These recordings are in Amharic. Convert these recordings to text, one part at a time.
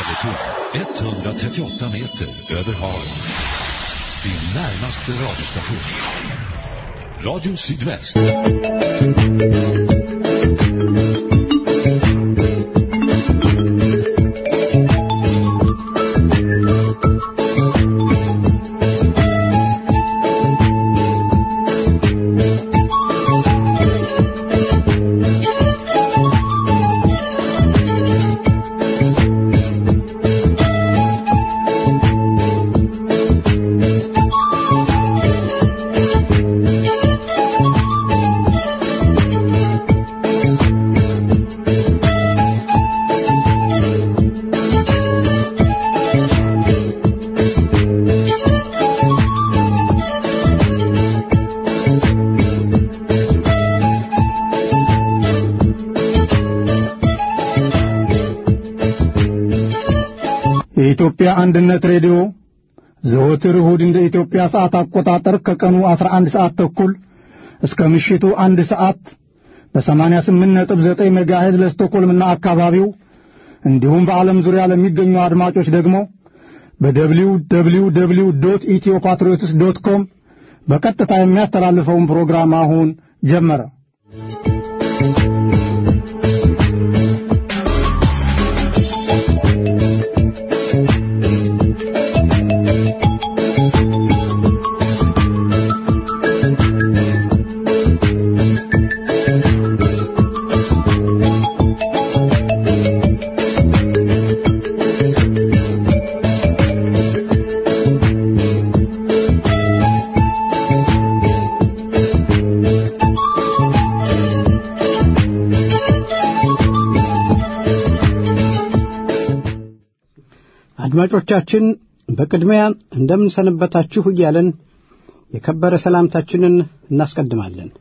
Södertorn, 138 meter över havet. Din närmaste radiostation. Radio Sydväst. የኢትዮጵያ አንድነት ሬዲዮ ዘወትር እሁድ እንደ ኢትዮጵያ ሰዓት አቆጣጠር ከቀኑ 11 ሰዓት ተኩል እስከ ምሽቱ አንድ ሰዓት በ88.9 ሜጋሄዝ ለስቶኮልምና አካባቢው እንዲሁም በዓለም ዙሪያ ለሚገኙ አድማጮች ደግሞ በደብሊው ደብሊው ደብሊው ዶት ኢትዮ ፓትሪዮትስ ዶት ኮም በቀጥታ የሚያስተላልፈውን ፕሮግራም አሁን ጀመረ። አድማጮቻችን በቅድሚያ እንደምን ሰነበታችሁ እያለን የከበረ ሰላምታችንን እናስቀድማለን።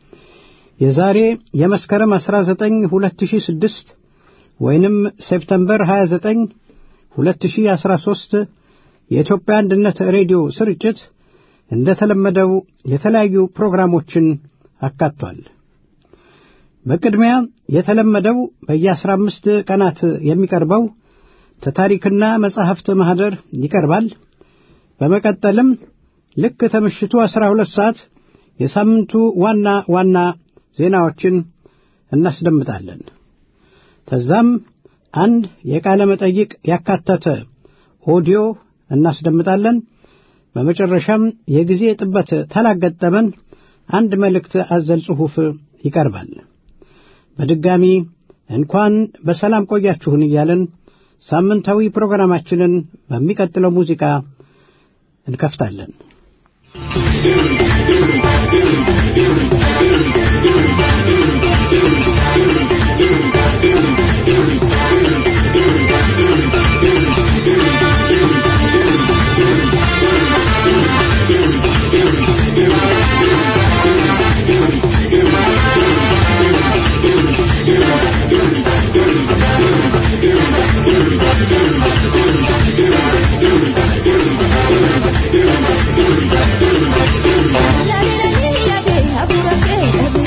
የዛሬ የመስከረም 19 2006 ወይንም ሴፕተምበር 29 2013 የኢትዮጵያ አንድነት ሬዲዮ ስርጭት እንደተለመደው የተለያዩ ፕሮግራሞችን አካቷል። በቅድሚያ የተለመደው በየአስራ አምስት ቀናት የሚቀርበው ተታሪክና መጻሕፍት ማኅደር ይቀርባል። በመቀጠልም ልክ ከምሽቱ አስራ ሁለት ሰዓት የሳምንቱ ዋና ዋና ዜናዎችን እናስደምጣለን። ከዛም አንድ የቃለ መጠይቅ ያካተተ ኦዲዮ እናስደምጣለን። በመጨረሻም የጊዜ ጥበት ተላገጠመን አንድ መልእክት አዘል ጽሑፍ ይቀርባል። በድጋሚ እንኳን በሰላም ቆያችሁን እያለን ሳምንታዊ ፕሮግራማችንን በሚቀጥለው ሙዚቃ እንከፍታለን። La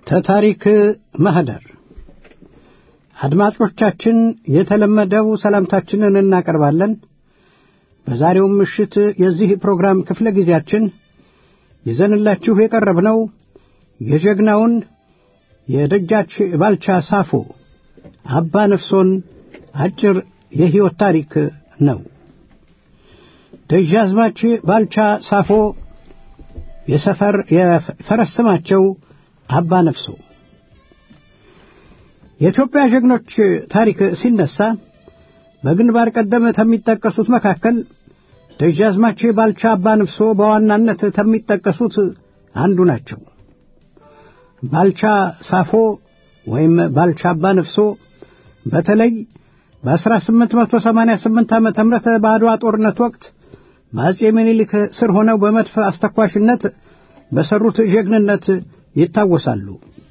ተታሪክ ማህደር አድማጮቻችን የተለመደው ሰላምታችንን እናቀርባለን። በዛሬውም ምሽት የዚህ ፕሮግራም ክፍለ ጊዜያችን ይዘንላችሁ የቀረብነው የጀግናውን የደጃች ባልቻ ሳፎ አባ ነፍሶን አጭር የሕይወት ታሪክ ነው። ደጃዝማች ባልቻ ሳፎ የሰፈር የፈረስ ስማቸው አባ ነፍሶ። የኢትዮጵያ ጀግኖች ታሪክ ሲነሳ በግንባር ቀደም ከሚጠቀሱት መካከል ደጃዝማች ባልቻ አባ ነፍሶ በዋናነት ከሚጠቀሱት አንዱ ናቸው። ባልቻ ሳፎ ወይም ባልቻ አባ ነፍሶ በተለይ በ1888 ዓ ም በአድዋ ጦርነት ወቅት በአጼ ምኒልክ ስር ሆነው በመድፍ አስተኳሽነት በሰሩት ጀግንነት ይታወሳሉ።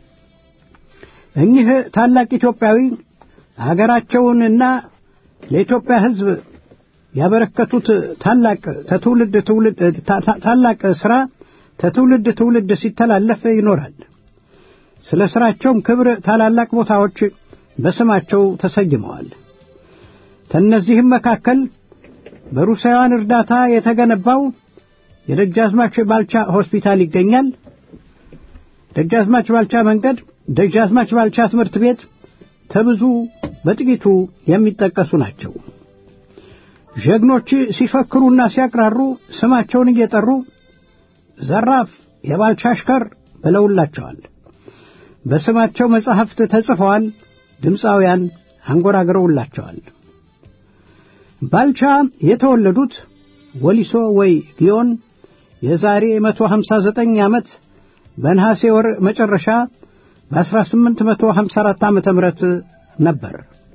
እኚህ ታላቅ ኢትዮጵያዊ አገራቸውንና ለኢትዮጵያ ሕዝብ ያበረከቱት ታላቅ ተትውልድ ትውልድ ታላቅ ሥራ ተትውልድ ትውልድ ሲተላለፍ ይኖራል። ስለ ሥራቸውም ክብር ታላላቅ ቦታዎች በስማቸው ተሰይመዋል። ከእነዚህም መካከል በሩሳውያን እርዳታ የተገነባው የደጃዝማች ባልቻ ሆስፒታል ይገኛል። ደጃዝማች ባልቻ መንገድ፣ ደጃዝማች ባልቻ ትምህርት ቤት ተብዙ በጥቂቱ የሚጠቀሱ ናቸው። ጀግኖች ሲፈክሩና ሲያቅራሩ ስማቸውን እየጠሩ ዘራፍ የባልቻ አሽከር ብለውላቸዋል። በስማቸው መጻሕፍት ተጽፈዋል። ድምፃውያን አንጎራግረውላቸዋል። ባልቻ የተወለዱት ወሊሶ ወይ ጊዮን የዛሬ 159 ዓመት በነሐሴ ወር መጨረሻ በ1854 ዓመተ ምህረት ነበር።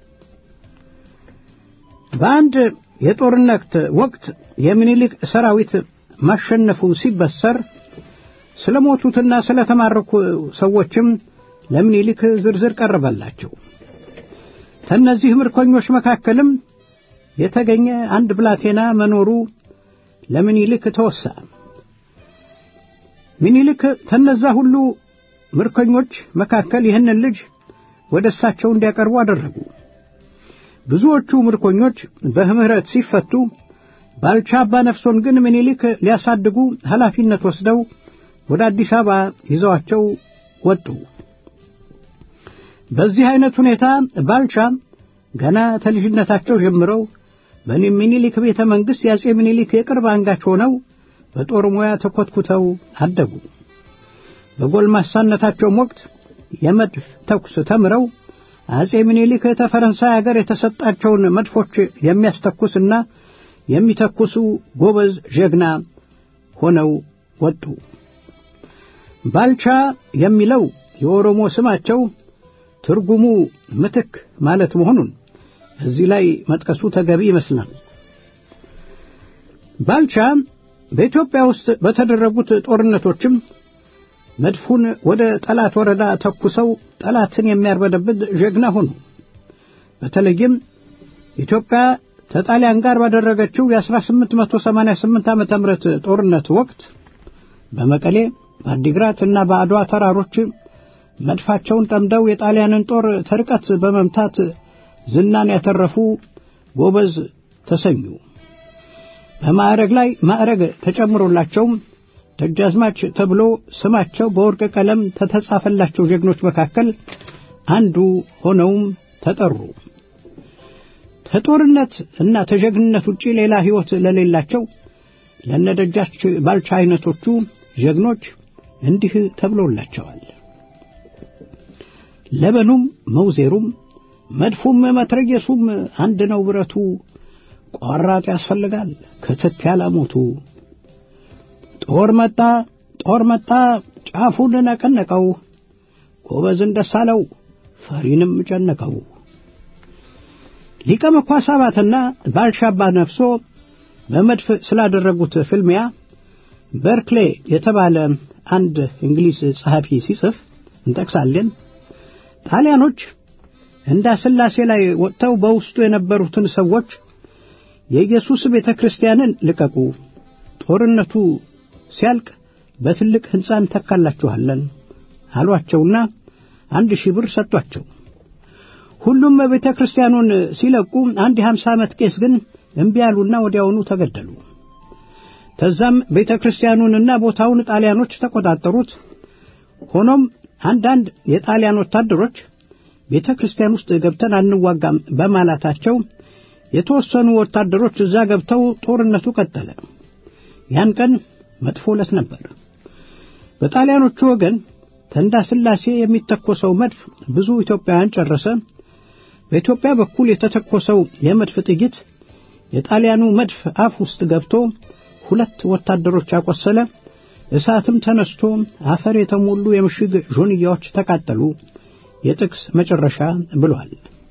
በአንድ የጦርነት ወቅት የሚኒሊክ ሰራዊት ማሸነፉ ሲበሰር ስለ ሞቱትና ስለ ተማረኩ ሰዎችም ለምኒልክ ዝርዝር ቀረበላቸው። ከእነዚህ ምርኮኞች መካከልም የተገኘ አንድ ብላቴና መኖሩ ለምኒልክ ተወሳ። ምኒልክ ከነዛ ሁሉ ምርኮኞች መካከል ይህንን ልጅ ወደ እሳቸው እንዲያቀርቡ አደረጉ። ብዙዎቹ ምርኮኞች በምህረት ሲፈቱ፣ ባልቻ አባ ነፍሶን ግን ምኒልክ ሊያሳድጉ ኃላፊነት ወስደው ወደ አዲስ አበባ ይዘዋቸው ወጡ። በዚህ አይነት ሁኔታ ባልቻ ገና ከልጅነታቸው ጀምረው በሚኒሊክ ቤተ መንግሥት የአጼ ሚኒሊክ የቅርብ አንጋች ሆነው በጦር ሙያ ተኮትኩተው አደጉ። በጎልማሳነታቸውም ወቅት የመድፍ ተኩስ ተምረው አጼ ሚኒሊክ ተፈረንሳይ አገር የተሰጣቸውን መድፎች የሚያስተኩስና የሚተኩሱ ጎበዝ ጀግና ሆነው ወጡ። ባልቻ የሚለው የኦሮሞ ስማቸው ትርጉሙ ምትክ ማለት መሆኑን እዚህ ላይ መጥቀሱ ተገቢ ይመስላል። ባልቻ በኢትዮጵያ ውስጥ በተደረጉት ጦርነቶችም መድፉን ወደ ጠላት ወረዳ ተኩሰው ጠላትን የሚያርበደብድ ጀግና ሆኑ። በተለይም ኢትዮጵያ ከጣሊያን ጋር ባደረገችው የ1888 ዓ ም ጦርነት ወቅት በመቀሌ በአዲግራት እና በአድዋ ተራሮች መድፋቸውን ጠምደው የጣሊያንን ጦር ተርቀት በመምታት ዝናን ያተረፉ ጎበዝ ተሰኙ። በማዕረግ ላይ ማዕረግ ተጨምሮላቸውም ደጃዝማች ተብሎ ስማቸው በወርቅ ቀለም ከተጻፈላቸው ጀግኖች መካከል አንዱ ሆነውም ተጠሩ። ከጦርነት እና ተጀግንነት ውጪ ሌላ ሕይወት ለሌላቸው ለነደጃች ባልቻ አይነቶቹ ጀግኖች እንዲህ ተብሎላቸዋል። ለበኑም መውዜሩም መድፉም መትረየሱም አንድ ነው ብረቱ፣ ቆራጥ ያስፈልጋል ክትት ያላሞቱ። ጦር መጣ ጦር መጣ ጫፉን ነቀነቀው፣ ጎበዝን ደስ አለው ፈሪንም ጨነቀው። ሊቀ መኳስ አባትና ባልሻባ ነፍሶ በመድፍ ስላደረጉት ፍልሚያ በርክሌ የተባለ አንድ እንግሊዝ ጸሐፊ ሲጽፍ እንጠቅሳለን። ጣሊያኖች እንዳ ሥላሴ ላይ ወጥተው በውስጡ የነበሩትን ሰዎች የኢየሱስ ቤተ ክርስቲያንን ልቀቁ፣ ጦርነቱ ሲያልቅ በትልቅ ሕንፃ እንተካላችኋለን አሏቸውና አንድ ሺህ ብር ሰጧቸው። ሁሉም ቤተ ክርስቲያኑን ሲለቁ አንድ የሀምሳ ዓመት ቄስ ግን እምቢ ያሉና ወዲያውኑ ተገደሉ። ከዛም ቤተ ክርስቲያኑንና ቦታውን ጣሊያኖች ተቆጣጠሩት። ሆኖም አንዳንድ የጣሊያን ወታደሮች ቤተ ክርስቲያን ውስጥ ገብተን አንዋጋም በማላታቸው የተወሰኑ ወታደሮች እዛ ገብተው ጦርነቱ ቀጠለ። ያን ቀን መጥፎ ዕለት ነበር። በጣሊያኖቹ ወገን ተንዳ ስላሴ የሚተኮሰው መድፍ ብዙ ኢትዮጵያውያን ጨረሰ። በኢትዮጵያ በኩል የተተኮሰው የመድፍ ጥይት የጣሊያኑ መድፍ አፍ ውስጥ ገብቶ ሁለት ወታደሮች አቆሰለ። እሳትም ተነስቶ አፈር የተሞሉ የምሽግ ጆንያዎች ተቃጠሉ። የጥቅስ መጨረሻ ብሏል።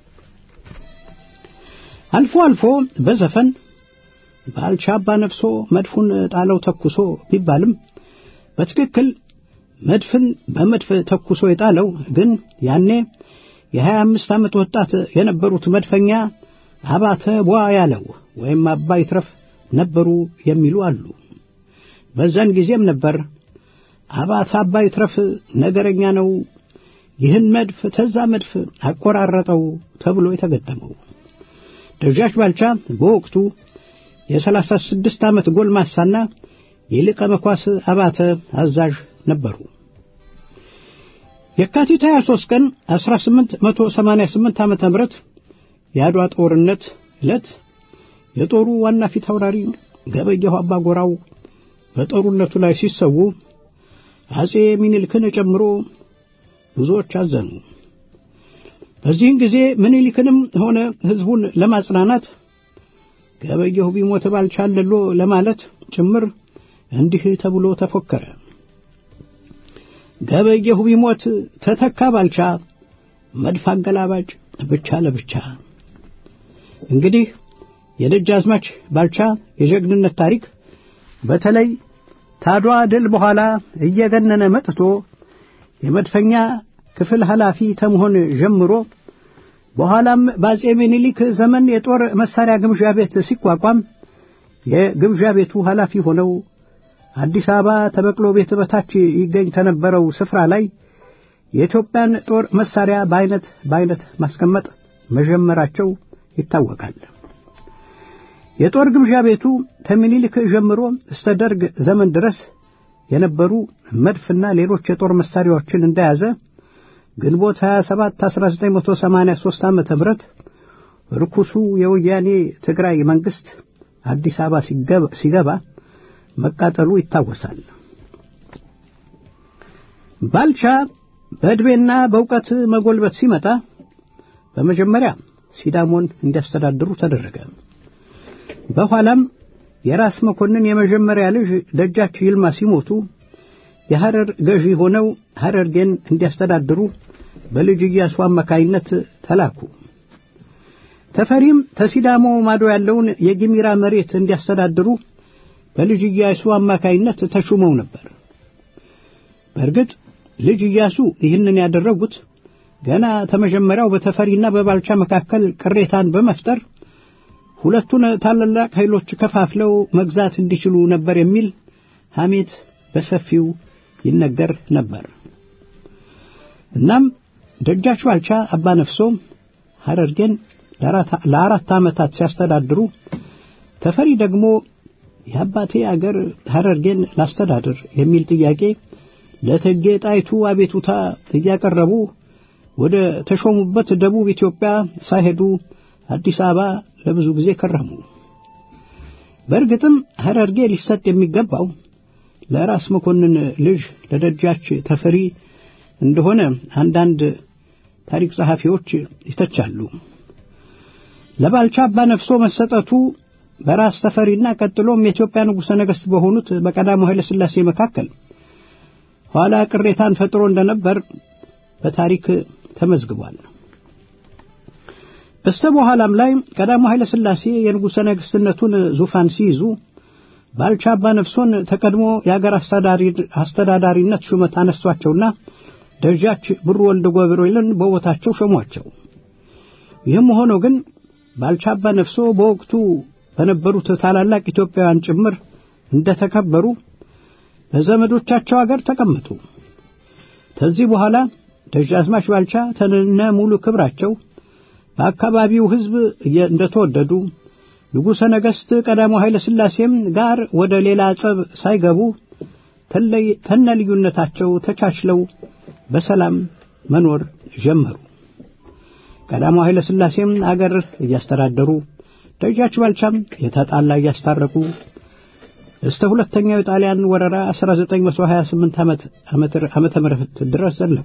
አልፎ አልፎ በዘፈን ባልቻ አባ ነፍሶ መድፉን ጣለው ተኩሶ ቢባልም በትክክል መድፍን በመድፍ ተኩሶ የጣለው ግን ያኔ የሀያ አምስት ዓመት ወጣት የነበሩት መድፈኛ አባተ ቧ ያለው ወይም አባይ ትረፍ ነበሩ የሚሉ አሉ። በዛን ጊዜም ነበር አባተ አባይ ትረፍ ነገረኛ ነው፣ ይህን መድፍ ተዛ መድፍ አቆራረጠው ተብሎ የተገጠመው። ደጃች ባልቻ በወቅቱ የሰላሳ ስድስት ዓመት ጎልማሳና የሊቀ መኳስ አባተ አዛዥ ነበሩ። የካቲት 23 ቀን 1888 ዓመተ ምህረት የአድዋ ጦርነት ዕለት የጦሩ ዋና ፊት አውራሪ ገበየሁ አባ ጎራው በጦርነቱ ላይ ሲሰዉ አጼ ሚኒልክን ጨምሮ ብዙዎች አዘኑ። በዚህን ጊዜ ምኒልክንም ሆነ ሕዝቡን ለማጽናናት ገበየሁ ቢሞት ባልቻለሎ ለማለት ጭምር እንዲህ ተብሎ ተፎከረ። ገበየሁ ቢሞት ተተካ ባልቻ መድፍ አገላባጭ ብቻ ለብቻ። እንግዲህ የደጃዝማች ባልቻ የጀግንነት ታሪክ በተለይ ታድዋ ድል በኋላ እየገነነ መጥቶ የመድፈኛ ክፍል ኃላፊ ተመሆን ጀምሮ በኋላም በአጼ ሚኒሊክ ዘመን የጦር መሳሪያ ግምዣ ቤት ሲቋቋም የግምዣ ቤቱ ኃላፊ ሆነው አዲስ አበባ ተበቅሎ ቤት በታች ይገኝ ከነበረው ስፍራ ላይ የኢትዮጵያን ጦር መሳሪያ በአይነት በአይነት ማስቀመጥ መጀመራቸው ይታወቃል። የጦር ግምዣ ቤቱ ከምኒልክ ጀምሮ እስተ ደርግ ዘመን ድረስ የነበሩ መድፍና ሌሎች የጦር መሳሪያዎችን እንደያዘ ግንቦት 27 1983 ዓ.ም ርኩሱ የወያኔ ትግራይ መንግስት አዲስ አበባ ሲገባ መቃጠሉ ይታወሳል። ባልቻ በዕድሜና በእውቀት መጎልበት ሲመጣ በመጀመሪያ ሲዳሞን እንዲያስተዳድሩ ተደረገ። በኋላም የራስ መኮንን የመጀመሪያ ልጅ ደጃች ይልማ ሲሞቱ የሐረር ገዢ ሆነው ሐረርጌን እንዲያስተዳድሩ በልጅ ኢያሱ አማካይነት ተላኩ። ተፈሪም ተሲዳሞ ማዶ ያለውን የጊሚራ መሬት እንዲያስተዳድሩ በልጅ ኢያሱ አማካይነት ተሹመው ነበር። በእርግጥ ልጅ ኢያሱ ይህንን ያደረጉት ገና ተመጀመሪያው በተፈሪና በባልቻ መካከል ቅሬታን በመፍጠር ሁለቱን ታላላቅ ኃይሎች ከፋፍለው መግዛት እንዲችሉ ነበር የሚል ሐሜት በሰፊው ይነገር ነበር። እናም ደጃች ባልቻ አባ ነፍሶ ሐረርጌን ለአራት ዓመታት ሲያስተዳድሩ ተፈሪ ደግሞ የአባቴ አገር ሐረርጌን ላስተዳድር የሚል ጥያቄ ለእቴጌ ጣይቱ አቤቱታ እያቀረቡ ወደ ተሾሙበት ደቡብ ኢትዮጵያ ሳይሄዱ አዲስ አበባ ለብዙ ጊዜ ከረሙ። በእርግጥም ሐረርጌ ሊሰጥ የሚገባው ለራስ መኮንን ልጅ ለደጃች ተፈሪ እንደሆነ አንዳንድ ታሪክ ጸሐፊዎች ይተቻሉ። ለባልቻ አባ ነፍሶ መሰጠቱ በራስ ተፈሪና ቀጥሎም የኢትዮጵያ ንጉሠ ነገሥት በሆኑት በቀዳማዊ ኃይለ ሥላሴ መካከል ኋላ ቅሬታን ፈጥሮ እንደነበር በታሪክ ተመዝግቧል። በስተ በኋላም ላይ ቀዳማዊ ኃይለ ሥላሴ የንጉሠ ነገሥትነቱን ዙፋን ሲይዙ ባልቻ አባ ነፍሶን ተቀድሞ የአገር አስተዳዳሪነት ሹመት አነሷቸውና ደጃች ብሩ ወልደ ገብርኤልን በቦታቸው ሾሟቸው። ይህም ሆኖ ግን ባልቻ አባ ነፍሶ በወቅቱ በነበሩት ታላላቅ ኢትዮጵያውያን ጭምር እንደተከበሩ በዘመዶቻቸው አገር ተቀመጡ። ከዚህ በኋላ ደጃዝማች ባልቻ ተነ ሙሉ ክብራቸው በአካባቢው ሕዝብ እንደተወደዱ ንጉሠ ነገሥት ቀዳማዊ ኃይለ ሥላሴም ጋር ወደ ሌላ ጸብ ሳይገቡ ተነ ልዩነታቸው ተቻችለው በሰላም መኖር ጀመሩ። ቀዳማዊ ኃይለ ሥላሴም አገር እያስተዳደሩ ደጃች ባልቻም የተጣላ እያስታረቁ እስተ ሁለተኛው የጣሊያን ወረራ 1928 ዓመተ ምህረት ድረስ ዘለቁ።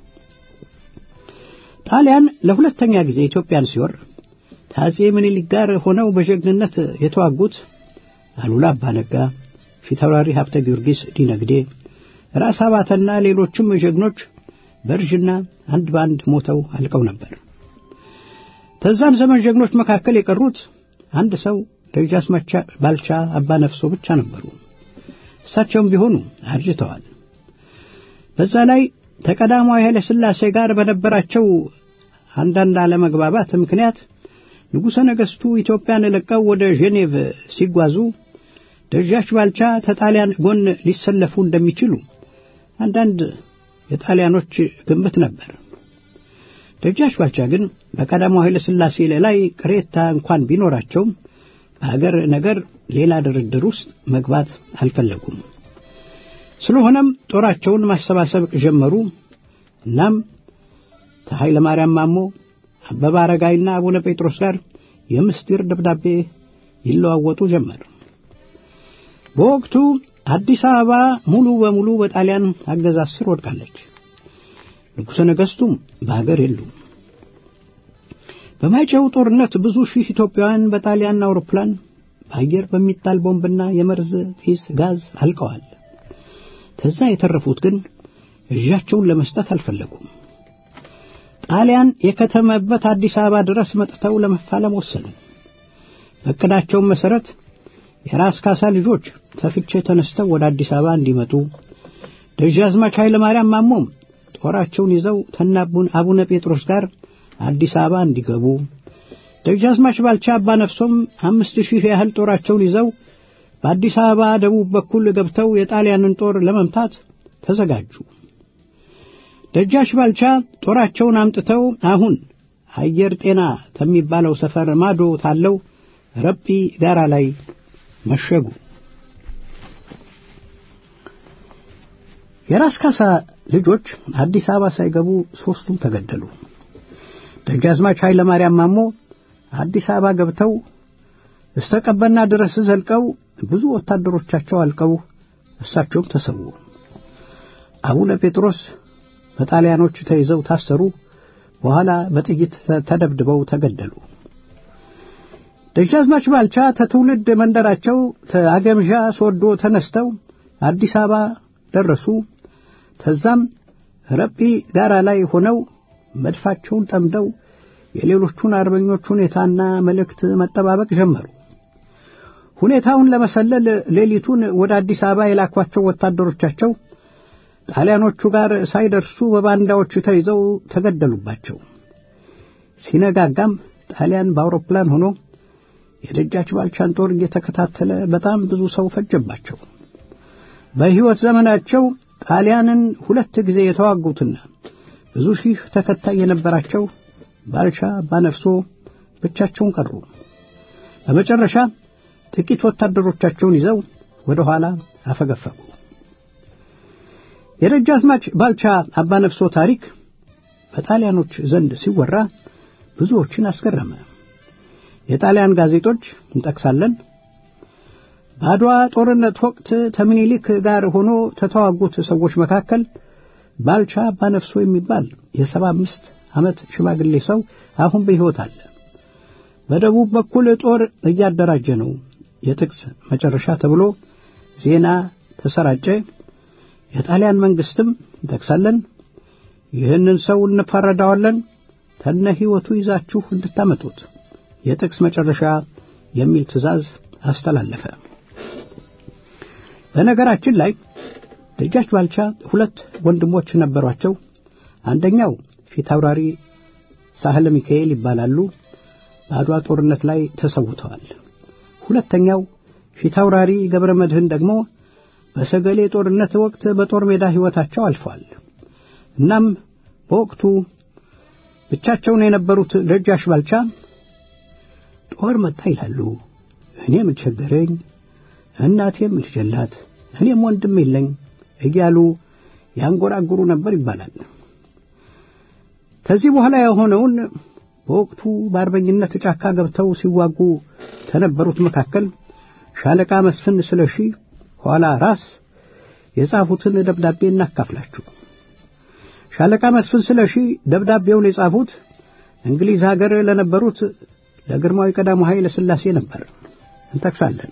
ጣሊያን ለሁለተኛ ጊዜ ኢትዮጵያን ሲወር ከአጼ ምኒልክ ጋር ሆነው በጀግንነት የተዋጉት አሉላ አባነጋ፣ ፊታውራሪ ሀብተ ጊዮርጊስ ዲነግዴ፣ ራስ አባተና ሌሎችም ጀግኖች በእርጅና አንድ በአንድ ሞተው አልቀው ነበር። ከዛን ዘመን ጀግኖች መካከል የቀሩት አንድ ሰው ደጃዝማች ባልቻ አባ ነፍሶ ብቻ ነበሩ። እሳቸውም ቢሆኑ አርጅተዋል። በዛ ላይ ተቀዳማዊ ኃይለ ሥላሴ ጋር በነበራቸው አንዳንድ አለመግባባት ምክንያት ንጉሠ ነገሥቱ ኢትዮጵያን ለቀው ወደ ጄኔቭ ሲጓዙ ደጃች ባልቻ ተጣሊያን ጎን ሊሰለፉ እንደሚችሉ አንዳንድ የጣሊያኖች ግምት ነበር። ደጃች ባልቻ ግን በቀዳማዊ ኃይለ ሥላሴ ላይ ቅሬታ እንኳን ቢኖራቸውም በሀገር ነገር ሌላ ድርድር ውስጥ መግባት አልፈለጉም። ስለሆነም ጦራቸውን ማሰባሰብ ጀመሩ። እናም ከኃይለ ማርያም ማሞ፣ አበበ አረጋይና አቡነ ጴጥሮስ ጋር የምስጢር ደብዳቤ ይለዋወጡ ጀመር። በወቅቱ አዲስ አበባ ሙሉ በሙሉ በጣሊያን አገዛዝ ስር ወድቃለች። ንጉሠ ነገሥቱም በሀገር የሉም። በማይጨው ጦርነት ብዙ ሺህ ኢትዮጵያውያን በጣሊያን አውሮፕላን በአየር በሚጣል ቦምብና የመርዝ ጢስ ጋዝ አልቀዋል። ከዛ የተረፉት ግን እጃቸውን ለመስጠት አልፈለጉም። ጣሊያን የከተመበት አዲስ አበባ ድረስ መጥተው ለመፋለም ወሰኑ። በዕቅዳቸውም መሠረት የራስ ካሳ ልጆች ተፍቼ ተነስተው ወደ አዲስ አበባ እንዲመጡ ደጃዝማች ኃይለ ማርያም ማሞም ጦራቸውን ይዘው ተናቡን አቡነ ጴጥሮስ ጋር አዲስ አበባ እንዲገቡ ደጃዝማች ባልቻ አባ ነፍሶም አምስት ሺህ ያህል ጦራቸውን ይዘው በአዲስ አበባ ደቡብ በኩል ገብተው የጣሊያንን ጦር ለመምታት ተዘጋጁ። ደጃች ባልቻ ጦራቸውን አምጥተው አሁን አየር ጤና ከሚባለው ሰፈር ማዶ ታለው ረጲ ጋራ ላይ መሸጉ። የራስ ካሳ ልጆች አዲስ አበባ ሳይገቡ ሦስቱም ተገደሉ። ደጃዝማች ኃይለ ማርያም ማሞ አዲስ አበባ ገብተው እስተ ቀበና ድረስ ዘልቀው ብዙ ወታደሮቻቸው አልቀው እሳቸውም ተሰዉ። አቡነ ጴጥሮስ በጣሊያኖች ተይዘው ታሰሩ። በኋላ በጥይት ተደብድበው ተገደሉ። ደጃዝማች ባልቻ ተትውልድ መንደራቸው ተአገምዣ ሶዶ ተነስተው አዲስ አበባ ደረሱ። ተዛም ረጲ ጋራ ላይ ሆነው መድፋቸውን ጠምደው የሌሎቹን አርበኞች ሁኔታና መልእክት መጠባበቅ ጀመሩ። ሁኔታውን ለመሰለል ሌሊቱን ወደ አዲስ አበባ የላኳቸው ወታደሮቻቸው ጣሊያኖቹ ጋር ሳይደርሱ በባንዳዎች ተይዘው ተገደሉባቸው። ሲነጋጋም ጣሊያን በአውሮፕላን ሆኖ የደጃች ባልቻን ጦር እየተከታተለ በጣም ብዙ ሰው ፈጀባቸው። በሕይወት ዘመናቸው ጣሊያንን ሁለት ጊዜ የተዋጉትና ብዙ ሺህ ተከታይ የነበራቸው ባልቻ አባነፍሶ ብቻቸውን ቀሩ። በመጨረሻ ጥቂት ወታደሮቻቸውን ይዘው ወደ ኋላ አፈገፈጉ። የደጃዝማች ባልቻ አባነፍሶ ታሪክ በጣሊያኖች ዘንድ ሲወራ ብዙዎችን አስገረመ። የጣሊያን ጋዜጦች እንጠቅሳለን። በአድዋ ጦርነት ወቅት ከምኒልክ ጋር ሆኖ ከተዋጉት ሰዎች መካከል ባልቻ አባነፍሶ የሚባል የሰባ አምስት ዓመት ሽማግሌ ሰው አሁን በሕይወት አለ። በደቡብ በኩል ጦር እያደራጀ ነው። የጥቅስ መጨረሻ ተብሎ ዜና ተሰራጨ። የጣሊያን መንግስትም እንጠቅሳለን። ይህንን ሰው እንፋረዳዋለን፣ ተነ ሕይወቱ ይዛችሁ እንድታመጡት የጥቅስ መጨረሻ የሚል ትእዛዝ አስተላለፈ። በነገራችን ላይ ደጃች ባልቻ ሁለት ወንድሞች ነበሯቸው። አንደኛው ፊት አውራሪ ሳህለ ሚካኤል ይባላሉ። በአድዋ ጦርነት ላይ ተሰውተዋል። ሁለተኛው ፊት አውራሪ ገብረ መድህን ደግሞ በሰገሌ ጦርነት ወቅት በጦር ሜዳ ሕይወታቸው አልፏል። እናም በወቅቱ ብቻቸውን የነበሩት ደጃች ባልቻ ጦር መጣ ይላሉ። እኔ ምን ቸገረኝ፣ እናቴም ልጅ የላት፣ እኔም ወንድም የለኝ እያሉ ያንጎራጉሩ ነበር ይባላል። ከዚህ በኋላ የሆነውን በወቅቱ በአርበኝነት ጫካ ገብተው ሲዋጉ ከነበሩት መካከል ሻለቃ መስፍን ስለሺ ኋላ ራስ የጻፉትን ደብዳቤ እናካፍላችሁ። ሻለቃ መስፍን ስለሺ ደብዳቤውን የጻፉት እንግሊዝ ሀገር ለነበሩት ለግርማዊ ቀዳማዊ ኃይለ ሥላሴ ነበር። እንጠቅሳለን።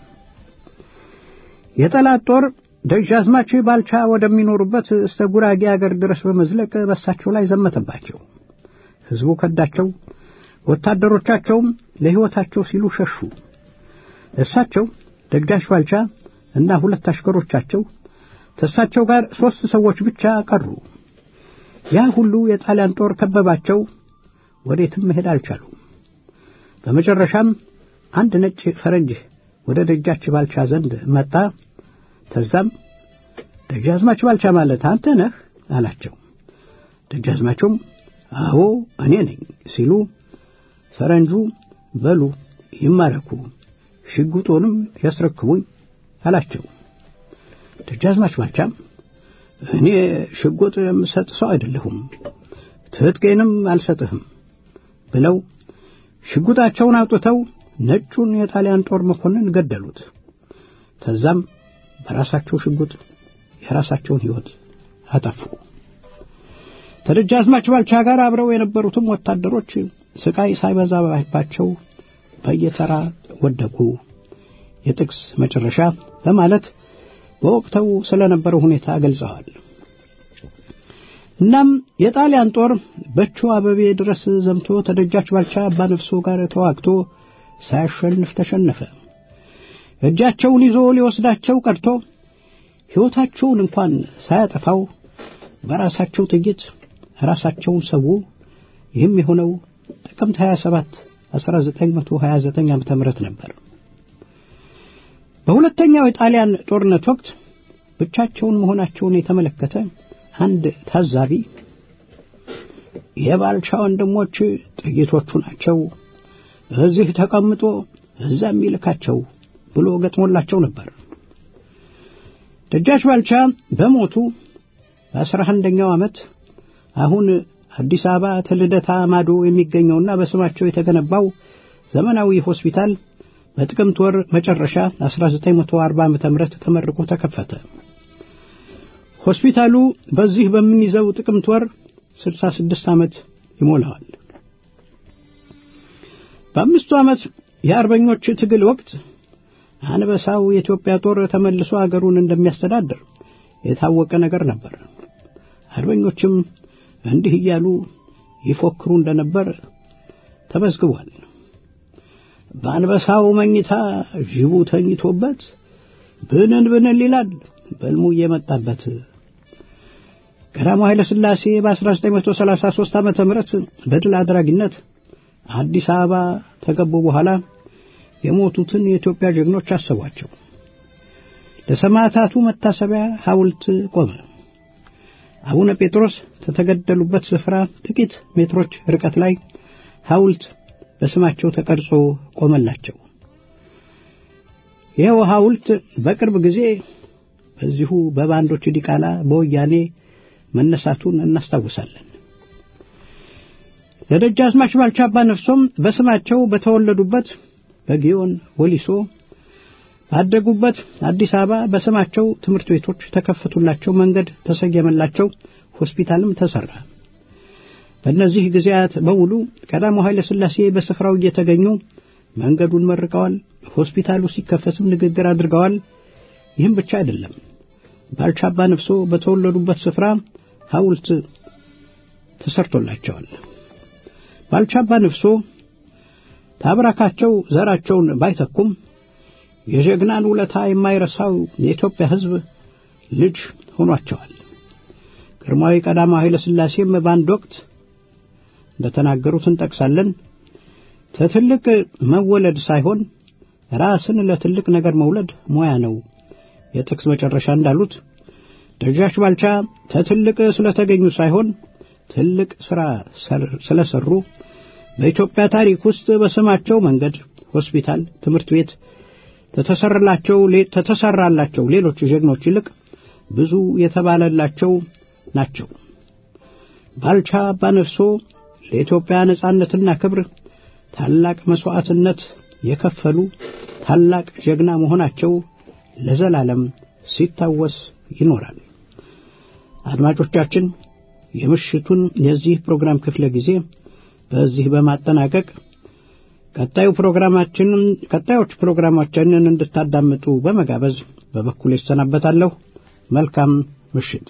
የጠላት ጦር ደጃዝማች ባልቻ ወደሚኖሩበት እስተ ጉራጌ አገር ድረስ በመዝለቅ በሳቸው ላይ ዘመተባቸው። ሕዝቡ ከዳቸው። ወታደሮቻቸውም ለሕይወታቸው ሲሉ ሸሹ። እሳቸው ደጃች ባልቻ እና ሁለት አሽከሮቻቸው ከእሳቸው ጋር ሦስት ሰዎች ብቻ ቀሩ። ያ ሁሉ የጣሊያን ጦር ከበባቸው። ወዴትም መሄድ አልቻሉም። በመጨረሻም አንድ ነጭ ፈረንጅ ወደ ደጃች ባልቻ ዘንድ መጣ። ተዛም ደጃዝማች ባልቻ ማለት አንተ ነህ አላቸው። ደጃዝማቹም አዎ እኔ ነኝ ሲሉ ፈረንጁ በሉ ይማረኩ፣ ሽጉጦንም ያስረክቡኝ አላቸው። ደጃዝማች ባልቻም እኔ ሽጉጥ የምሰጥ ሰው አይደለሁም፣ ትጥቄንም አልሰጥህም ብለው ሽጉጣቸውን አውጥተው ነጩን የጣሊያን ጦር መኮንን ገደሉት። ተዛም በራሳቸው ሽጉጥ የራሳቸውን ሕይወት አጠፉ። ከደጃዝማች ባልቻ ጋር አብረው የነበሩትም ወታደሮች ስቃይ ሳይበዛባቸው በየተራ ወደቁ። የጥቅስ መጨረሻ በማለት በወቅተው ስለነበረው ሁኔታ ገልጸዋል። እናም የጣሊያን ጦር በቾ አበቤ ድረስ ዘምቶ ተደጃች ባልቻ አባ ነፍሶ ጋር ተዋግቶ ሳያሸንፍ ተሸነፈ። እጃቸውን ይዞ ሊወስዳቸው ቀርቶ ሕይወታቸውን እንኳን ሳያጠፋው በራሳቸው ጥይት ራሳቸውን ሰው። ይህም የሆነው ጥቅምት 27 1929 ዓ.ም ነበር። በሁለተኛው የጣሊያን ጦርነት ወቅት ብቻቸውን መሆናቸውን የተመለከተ አንድ ታዛቢ የባልቻ ወንድሞች ጥይቶቹ ናቸው፣ እዚህ ተቀምጦ እዛ የሚልካቸው ብሎ ገጥሞላቸው ነበር። ደጃች ባልቻ በሞቱ በአስራ አንደኛው ዓመት አሁን አዲስ አበባ ተልደታ ማዶ የሚገኘውና በስማቸው የተገነባው ዘመናዊ ሆስፒታል በጥቅምት ወር መጨረሻ 1940 ዓ.ም ተመርቆ ተከፈተ። ሆስፒታሉ በዚህ በምንይዘው ጥቅምት ወር 66 ዓመት ይሞላዋል። በአምስቱ ዓመት የአርበኞች ትግል ወቅት አንበሳው የኢትዮጵያ ጦር ተመልሶ አገሩን እንደሚያስተዳድር የታወቀ ነገር ነበር። አርበኞችም እንዲህ እያሉ ይፎክሩ እንደነበር ተመዝግቧል። በአንበሳው መኝታ ጅቡ ተኝቶበት ብንን ብንን ይላል በልሙ እየመጣበት። ቀዳማዊ ኃይለ ሥላሴ በ1933 ዓመተ ምህረት በድል አድራጊነት አዲስ አበባ ተገቡ በኋላ የሞቱትን የኢትዮጵያ ጀግኖች አሰቧቸው። ለሰማዕታቱ መታሰቢያ ሐውልት ቆመ። አቡነ ጴጥሮስ ከተገደሉበት ስፍራ ጥቂት ሜትሮች ርቀት ላይ ሐውልት በስማቸው ተቀርጾ ቆመላቸው። ይኸው ሐውልት በቅርብ ጊዜ በዚሁ በባንዶች ዲቃላ በወያኔ መነሳቱን እናስታውሳለን። ለደጃዝማች ባልቻ አባ ነፍሶም በስማቸው በተወለዱበት በጊዮን ወሊሶ ባደጉበት አዲስ አበባ በስማቸው ትምህርት ቤቶች ተከፈቱላቸው፣ መንገድ ተሰየመላቸው፣ ሆስፒታልም ተሰራ። በእነዚህ ጊዜያት በሙሉ ቀዳማዊ ኃይለ ሥላሴ በስፍራው እየተገኙ መንገዱን መርቀዋል። ሆስፒታሉ ሲከፈትም ንግግር አድርገዋል። ይህም ብቻ አይደለም። ባልቻ አባ ነፍሶ በተወለዱበት ስፍራ ሐውልት ተሰርቶላቸዋል። ባልቻ አባ ነፍሶ ታብራካቸው ዘራቸውን ባይተኩም የጀግናን ውለታ የማይረሳው የኢትዮጵያ ሕዝብ ልጅ ሆኗቸዋል። ግርማዊ ቀዳማዊ ኃይለ ሥላሴም በአንድ ወቅት እንደተናገሩት እንጠቅሳለን። ከትልቅ መወለድ ሳይሆን ራስን ለትልቅ ነገር መውለድ ሙያ ነው። የጥቅስ መጨረሻ እንዳሉት ደጃች ባልቻ ከትልቅ ስለተገኙ ሳይሆን ትልቅ ሥራ ስለሰሩ በኢትዮጵያ ታሪክ ውስጥ በስማቸው መንገድ፣ ሆስፒታል፣ ትምህርት ቤት ተተሰራላቸው ሌሎች ጀግኖች ይልቅ ብዙ የተባለላቸው ናቸው። ባልቻ አባነፍሶ ለኢትዮጵያ ነጻነትና ክብር ታላቅ መሥዋዕትነት የከፈሉ ታላቅ ጀግና መሆናቸው ለዘላለም ሲታወስ ይኖራል። አድማጮቻችን የምሽቱን የዚህ ፕሮግራም ክፍለ ጊዜ በዚህ በማጠናቀቅ ቀጣዩ ፕሮግራማችንን ቀጣዮች ፕሮግራማችንን እንድታዳምጡ በመጋበዝ በበኩል ይሰናበታለሁ። መልካም ምሽት።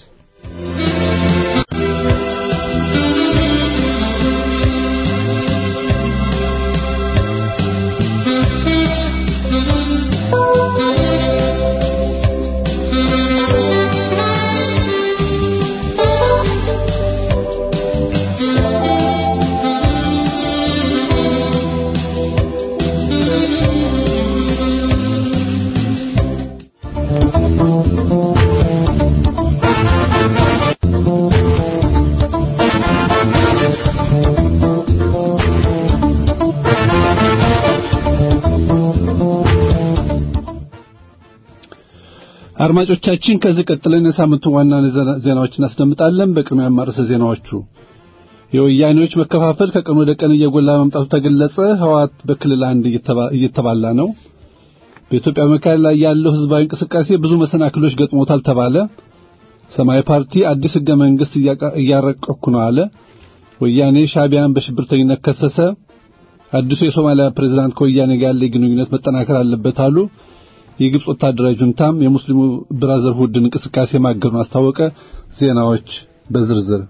አድማጮቻችን ከዚህ ቀጥለን የሳምንቱ ዋና ዜናዎች እናስደምጣለን። በቅድሚያ ርዕሰ ዜናዎቹ የወያኔዎች መከፋፈል ከቀን ወደ ቀን እየጎላ መምጣቱ ተገለጸ። ህወሓት በክልል አንድ እየተባላ ነው። በኢትዮጵያ መካከል ላይ ያለው ህዝባዊ እንቅስቃሴ ብዙ መሰናክሎች ገጥሞታል ተባለ። ሰማያዊ ፓርቲ አዲስ ህገ መንግስት እያረቀኩ ነው አለ። ወያኔ ሻዕቢያን በሽብርተኝነት ከሰሰ። አዲሱ የሶማሊያ ፕሬዝዳንት ከወያኔ ጋር ያለ ግንኙነት መጠናከር አለበት አሉ። የግብጽ ወታደራዊ ጁንታም የሙስሊሙ ብራዘርሁድን እንቅስቃሴ ማገዱን አስታወቀ። ዜናዎች በዝርዝር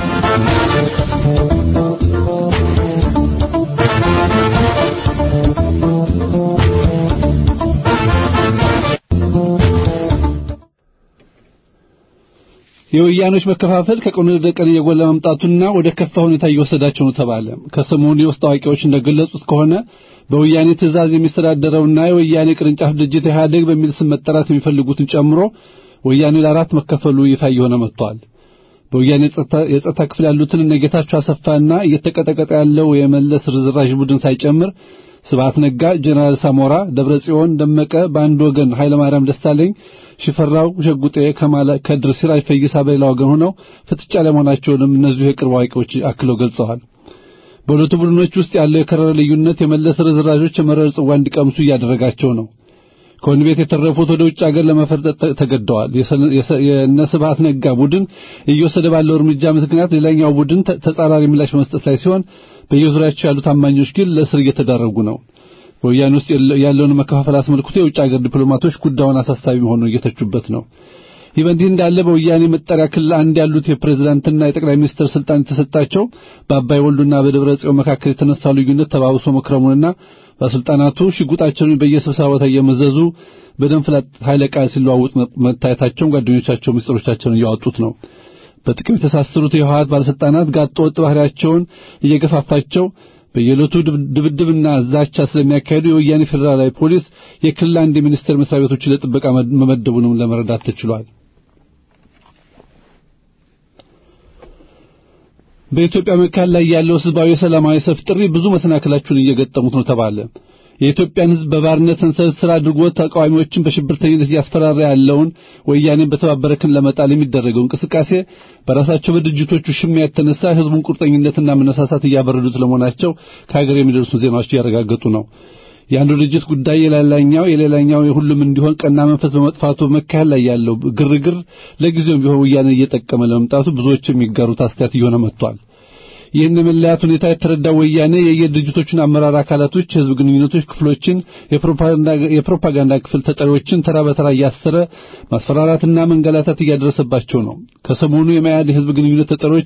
የወያኖች መከፋፈል ከቀን ወደ ቀን እየጎላ መምጣቱና ወደ ከፋ ሁኔታ እየወሰዳቸው ነው ተባለ። ከሰሞኑ የውስጥ አዋቂዎች እንደገለጹት ከሆነ በወያኔ ትዕዛዝ የሚስተዳደረውና የወያኔ ቅርንጫፍ ድርጅት ኢህአዴግ በሚል ስም መጠራት የሚፈልጉትን ጨምሮ ወያኔ ለአራት መከፈሉ ይፋ እየሆነ መጥቷል። በወያኔ የጸጥታ ክፍል ያሉትን እነ ጌታቸው አሰፋና እየተቀጠቀጠ ያለው የመለስ ርዝራዥ ቡድን ሳይጨምር ስብሐት ነጋ፣ ጀነራል ሳሞራ፣ ደብረ ጽዮን ደመቀ በአንድ ወገን፣ ኃይለ ማርያም ደሳለኝ፣ ሽፈራው ሸጉጤ፣ ከማለ ከድር፣ ሲራጅ ፈይሳ በሌላ ወገን ሆነው ፍጥጫ ላይ መሆናቸውንም እነዚሁ የቅርብ አዋቂዎች አክለው ገልጸዋል። በሁለቱ ቡድኖች ውስጥ ያለው የከረረ ልዩነት የመለስ ርዝራዦች የመረር ጽዋ እንዲቀምሱ እያደረጋቸው ነው። ከወህኒ ቤት የተረፉት ወደ ውጭ ሀገር ለመፈርጠጥ ተገደዋል። የእነ ስብሐት ነጋ ቡድን እየወሰደ ባለው እርምጃ ምክንያት ሌላኛው ቡድን ተጻራሪ ምላሽ በመስጠት ላይ ሲሆን በየዙሪያቸው ያሉ ታማኞች ግን ለእስር እየተዳረጉ ነው። በወያኔ ውስጥ ያለውን መከፋፈል አስመልክቶ የውጭ ሀገር ዲፕሎማቶች ጉዳዩን አሳሳቢ መሆኑን እየተቹበት ነው። ይህ በእንዲህ እንዳለ በወያኔ መጠሪያ ክልል አንድ ያሉት የፕሬዝዳንትና የጠቅላይ ሚኒስትር ስልጣን የተሰጣቸው በአባይ ወልዱና በደብረ ጽዮን መካከል የተነሳው ልዩነት ተባብሶ መክረሙንና ባለስልጣናቱ ሽጉጣቸውን በየስብሰባው እየመዘዙ በደንፍላት ኃይለ ቃል ሲለዋውጥ መታየታቸውን ጓደኞቻቸው ምስጢሮቻቸውን እያወጡት ነው። በጥቅም የተሳሰሩት የህወሓት ባለስልጣናት ጋጥ ወጥ ባህሪያቸውን እየገፋፋቸው በየዕለቱ ድብድብና ዛቻ ስለሚያካሂዱ የወያኔ ፌዴራላዊ ፖሊስ የክልል አንድ የሚኒስቴር መስሪያ ቤቶችን ለጥበቃ መመደቡንም ለመረዳት ተችሏል። በኢትዮጵያ መካከል ላይ ያለው ህዝባዊ ሰላማዊ ሰልፍ ጥሪ ብዙ መሰናክላቸውን እየገጠሙት ነው ተባለ። የኢትዮጵያን ህዝብ በባርነት ሰንሰለት ስራ አድርጎ ተቃዋሚዎችን በሽብርተኝነት እያስፈራራ ያለውን ወያኔን በተባበረ ክንድ ለመጣል የሚደረገው እንቅስቃሴ በራሳቸው በድርጅቶቹ ሽሚያ የተነሳ ህዝቡን ቁርጠኝነትና መነሳሳት እያበረዱት ለመሆናቸው ከሀገር የሚደርሱ ዜናዎች እያረጋገጡ ነው። የአንዱ ድርጅት ጉዳይ የሌላኛው የሌላኛው የሁሉም እንዲሆን ቀና መንፈስ በመጥፋቱ መካከል ላይ ያለው ግርግር ለጊዜውም ቢሆን ወያኔ እየጠቀመ ለመምጣቱ ብዙዎች የሚጋሩት አስተያየት እየሆነ መጥቷል። ይህን የመለያት ሁኔታ የተረዳው ወያኔ የየድርጅቶቹን አመራር አካላቶች፣ የህዝብ ግንኙነቶች ክፍሎችን፣ የፕሮፓጋንዳ ክፍል ተጠሪዎችን ተራ በተራ እያሰረ ማስፈራራትና መንገላታት እያደረሰባቸው ነው። ከሰሞኑ የመያድ የህዝብ ግንኙነት ተጠሪዎች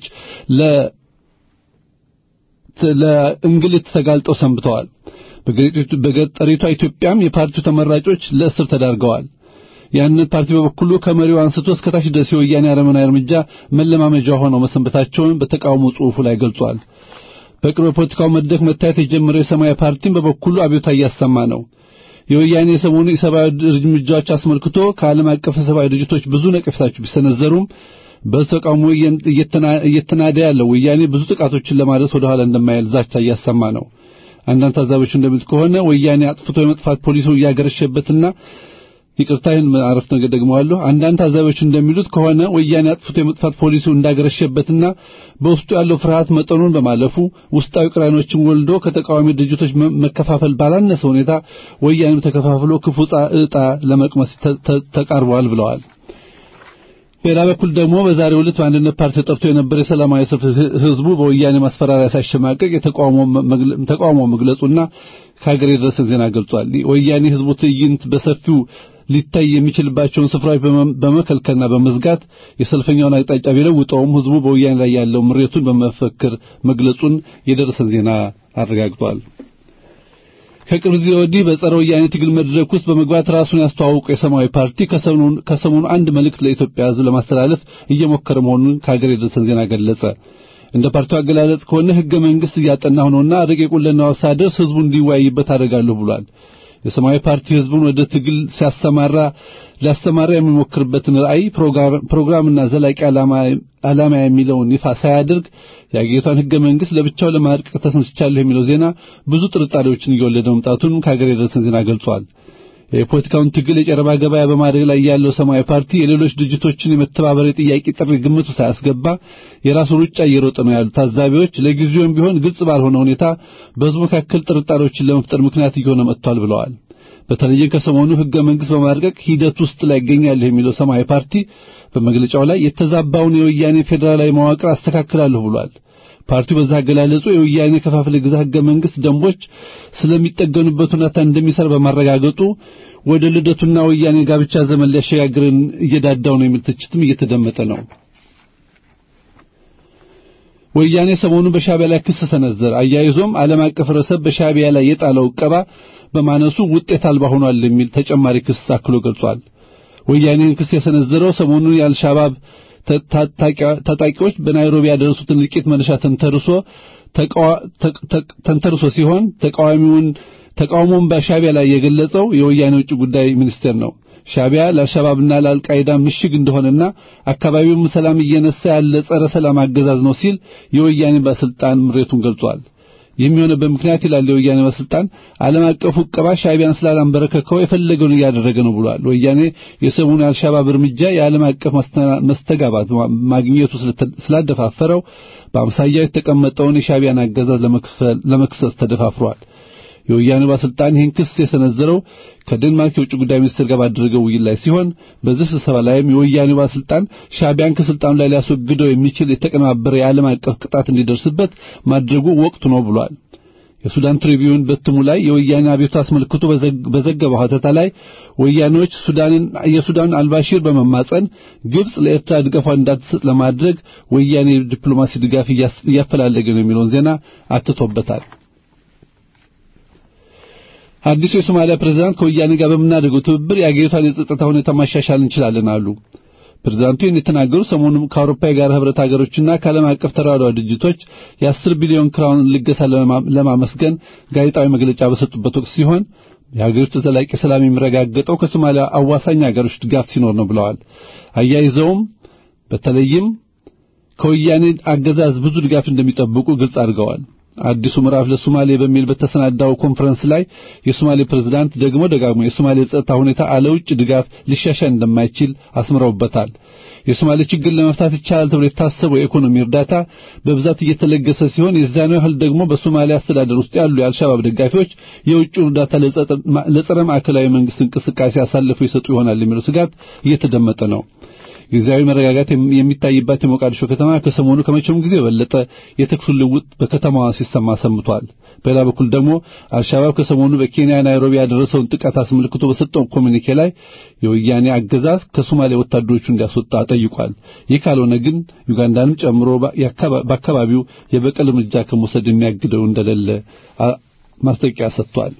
ለእንግልት ተጋልጠው ሰንብተዋል። በገጠሪቷ ኢትዮጵያም የፓርቲው ተመራጮች ለእስር ተዳርገዋል። ያንን ፓርቲ በበኩሉ ከመሪው አንስቶ እስከ ታች ድረስ የወያኔ አረመናዊ እርምጃ መለማመጃ ሆነው መሰንበታቸውን በተቃውሞ ጽሑፉ ላይ ገልጿል። በቅርብ የፖለቲካው መድረክ መታየት የጀመረው የሰማያዊ ፓርቲም በበኩሉ አብዮታ እያሰማ ነው። የወያኔ የሰሞኑ የሰብአዊ እርምጃዎች አስመልክቶ ከዓለም አቀፍ ሰብአዊ ድርጅቶች ብዙ ነቀፌታዎች ቢሰነዘሩም በተቃውሞ እየተናደ ያለው ወያኔ ብዙ ጥቃቶችን ለማድረስ ወደ ኋላ እንደማይል ዛቻ እያሰማ ነው። አንዳንድ ታዛቢዎች እንደሚሉት ከሆነ ወያኔ አጥፍቶ የመጥፋት ፖሊሱ እያገረሸበትና ይቅርታ ይህን አረፍተ ነገር ደግመዋለሁ። አንዳንድ ታዛቢዎች እንደሚሉት ከሆነ ወያኔ አጥፍቶ የመጥፋት ፖሊሲው እንዳገረሸበትና በውስጡ ያለው ፍርሃት መጠኑን በማለፉ ውስጣዊ ቅራኔዎችን ወልዶ ከተቃዋሚ ድርጅቶች መከፋፈል ባላነሰ ሁኔታ ወያኔም ተከፋፍሎ ክፉ ዕጣ ለመቅመስ ተቃርበዋል ብለዋል። በሌላ በኩል ደግሞ በዛሬው ዕለት በአንድነት ፓርቲ ተጠርቶ የነበረ የሰላማዊ ሰልፍ ህዝቡ በወያኔ ማስፈራሪያ ሳይሸማቀቅ ተቃውሞ መግለጹና ከሀገር የደረሰ ዜና ገልጿል። ወያኔ ህዝቡ ትዕይንት በሰፊው ሊታይ የሚችልባቸውን ስፍራዎች በመከልከልና በመዝጋት የሰልፈኛውን አቅጣጫ ቢለውጠውም ህዝቡ በወያኔ ላይ ያለው ምሬቱን በመፈክር መግለጹን የደረሰን ዜና አረጋግጧል። ከቅርብ ጊዜ ወዲህ በጸረ ወያኔ ትግል መድረክ ውስጥ በመግባት ራሱን ያስተዋውቁ የሰማያዊ ፓርቲ ከሰሞኑ አንድ መልእክት ለኢትዮጵያ ህዝብ ለማስተላለፍ እየሞከረ መሆኑን ከሀገር የደረሰን ዜና ገለጸ። እንደ ፓርቲው አገላለጽ ከሆነ ህገ መንግስት እያጠናሁ ነውና ረቂቁን ለንባብ ሳደርስ ህዝቡ እንዲወያይበት አደርጋለሁ ብሏል። የሰማያዊ ፓርቲ ህዝቡን ወደ ትግል ሲያሰማራ ሊያስተማራ የሚሞክርበትን ራዕይ ፕሮግራምና ዘላቂ ዓላማ የሚለውን ይፋ ሳያደርግ የአገሪቷን ህገ መንግስት ለብቻው ለማድቀቅ ተሰንስቻለሁ የሚለው ዜና ብዙ ጥርጣሬዎችን እየወለደ መምጣቱን ከሀገር የደረሰን ዜና ገልጿል። የፖለቲካውን ትግል የጨረባ ገበያ በማድረግ ላይ ያለው ሰማያዊ ፓርቲ የሌሎች ድርጅቶችን የመተባበር የጥያቄ ጥሪ ግምቱ ሳያስገባ የራሱ ሩጫ እየሮጠ ነው ያሉ ታዛቢዎች ለጊዜውም ቢሆን ግልጽ ባልሆነ ሁኔታ በህዝቡ መካከል ጥርጣሬዎችን ለመፍጠር ምክንያት እየሆነ መጥቷል ብለዋል። በተለይም ከሰሞኑ ህገ መንግስት በማድረግ ሂደት ውስጥ ላይ ይገኛል የሚለው ሰማያዊ ፓርቲ በመግለጫው ላይ የተዛባውን የወያኔ ፌዴራላዊ መዋቅር አስተካክላለሁ ብሏል። ፓርቲው በዛ አገላለጹ የወያኔ ከፋፍለ ግዛ ህገ መንግስት ደንቦች ስለሚጠገኑበት ሁኔታ እንደሚሰራ በማረጋገጡ ወደ ልደቱና ወያኔ ጋብቻ ዘመን ሊያሸጋግረን እየዳዳው ነው የሚል ትችትም እየተደመጠ ነው። ወያኔ ሰሞኑን በሻቢያ ላይ ክስ ሰነዘረ። አያይዞም ዓለም አቀፍ ህብረተሰብ በሻቢያ ላይ የጣለው ዕቀባ በማነሱ ውጤት አልባ ሆኗል የሚል ተጨማሪ ክስ አክሎ ገልጿል። ወያኔን ክስ የሰነዘረው ሰሞኑን የአልሻባብ ታጣቂዎች በናይሮቢ ያደረሱትን እልቂት መነሻ ተንተርሶ ተንተርሶ ሲሆን ተቃዋሚውን ተቃውሞውን በሻቢያ ላይ የገለጸው የወያኔ ውጭ ጉዳይ ሚኒስቴር ነው። ሻቢያ ለአልሻባብና ለአልቃይዳ ምሽግ እንደሆነና አካባቢውም ሰላም እየነሳ ያለ ጸረ ሰላም አገዛዝ ነው ሲል የወያኔ ባለስልጣን ምሬቱን ገልጿል። የሚሆነበት ምክንያት ይላል የወያኔ ባለስልጣን ዓለም አቀፉ ዕቀባ ሻቢያን ስላላንበረከከው የፈለገውን እያደረገ ነው ብሏል። ወያኔ የሰሞኑ የአልሻባብ እርምጃ የዓለም አቀፍ መስተጋባት ማግኘቱ ስላደፋፈረው በአምሳያው የተቀመጠውን የሻቢያን አገዛዝ ለመክሰስ ተደፋፍሯል። የወያኔ ባለስልጣን ይህን ክስ የሰነዘረው ከዴንማርክ የውጭ ጉዳይ ሚኒስትር ጋር ባደረገው ውይይት ላይ ሲሆን በዚህ ስብሰባ ላይም የወያኔ ባለስልጣን ሻቢያን ከስልጣኑ ላይ ሊያስወግደው የሚችል የተቀነባበረ የዓለም አቀፍ ቅጣት እንዲደርስበት ማድረጉ ወቅቱ ነው ብሏል። የሱዳን ትሪቢዩን በትሙ ላይ የወያኔ አቤቱታ አስመልክቶ በዘገበው ሀተታ ላይ ወያኔዎች ሱዳንን የሱዳን አልባሺር በመማጸን ግብጽ ለኤርትራ ድጋፏን እንዳትሰጥ ለማድረግ ወያኔ ዲፕሎማሲ ድጋፍ እያፈላለገ ነው የሚለውን ዜና አትቶበታል። አዲሱ የሶማሊያ ፕሬዝዳንት ከወያኔ ጋር በምናደርገው ትብብር የአገሪቷን የጸጥታ ሁኔታ ማሻሻል እንችላለን አሉ። ፕሬዝዳንቱ ይህን የተናገሩ ሰሞኑን ከአውሮፓ የጋራ ህብረት ሀገሮችና ከዓለም አቀፍ ተራድኦ ድርጅቶች የአስር ቢሊዮን ክራውን ልገሳ ለማመስገን ጋዜጣዊ መግለጫ በሰጡበት ወቅት ሲሆን የሀገሪቱ ዘላቂ ሰላም የሚረጋገጠው ከሶማሊያ አዋሳኝ ሀገሮች ድጋፍ ሲኖር ነው ብለዋል። አያይዘውም በተለይም ከወያኔ አገዛዝ ብዙ ድጋፍ እንደሚጠብቁ ግልጽ አድርገዋል። አዲሱ ምዕራፍ ለሶማሌ በሚል በተሰናዳው ኮንፈረንስ ላይ የሶማሌ ፕሬዝዳንት ደግሞ ደጋግሞ የሶማሌ ጸጥታ ሁኔታ አለ ውጭ ድጋፍ ሊሻሻል እንደማይችል አስምረውበታል። የሶማሌ ችግር ለመፍታት ይቻላል ተብሎ የታሰበው የኢኮኖሚ እርዳታ በብዛት እየተለገሰ ሲሆን የዚያኑ ያህል ደግሞ በሶማሊያ አስተዳደር ውስጥ ያሉ የአልሻባብ ደጋፊዎች የውጭውን እርዳታ ለጸረ ማዕከላዊ መንግስት እንቅስቃሴ አሳልፈው ይሰጡ ይሆናል የሚለው ስጋት እየተደመጠ ነው። ጊዜያዊ መረጋጋት የሚታይባት የሞቃዲሾ ከተማ ከሰሞኑ ከመቼውም ጊዜ የበለጠ የተኩስ ልውውጥ በከተማዋ ሲሰማ ሰምቷል። በሌላ በኩል ደግሞ አልሻባብ ከሰሞኑ በኬንያ ናይሮቢ ያደረሰውን ጥቃት አስመልክቶ በሰጠው ኮሚኒኬ ላይ የወያኔ አገዛዝ ከሶማሌ ወታደሮቹ እንዲያስወጣ ጠይቋል። ይህ ካልሆነ ግን ዩጋንዳንም ጨምሮ በአካባቢው የበቀል እርምጃ ከመውሰድ የሚያግደው እንደሌለ ማስጠንቀቂያ ሰጥቷል።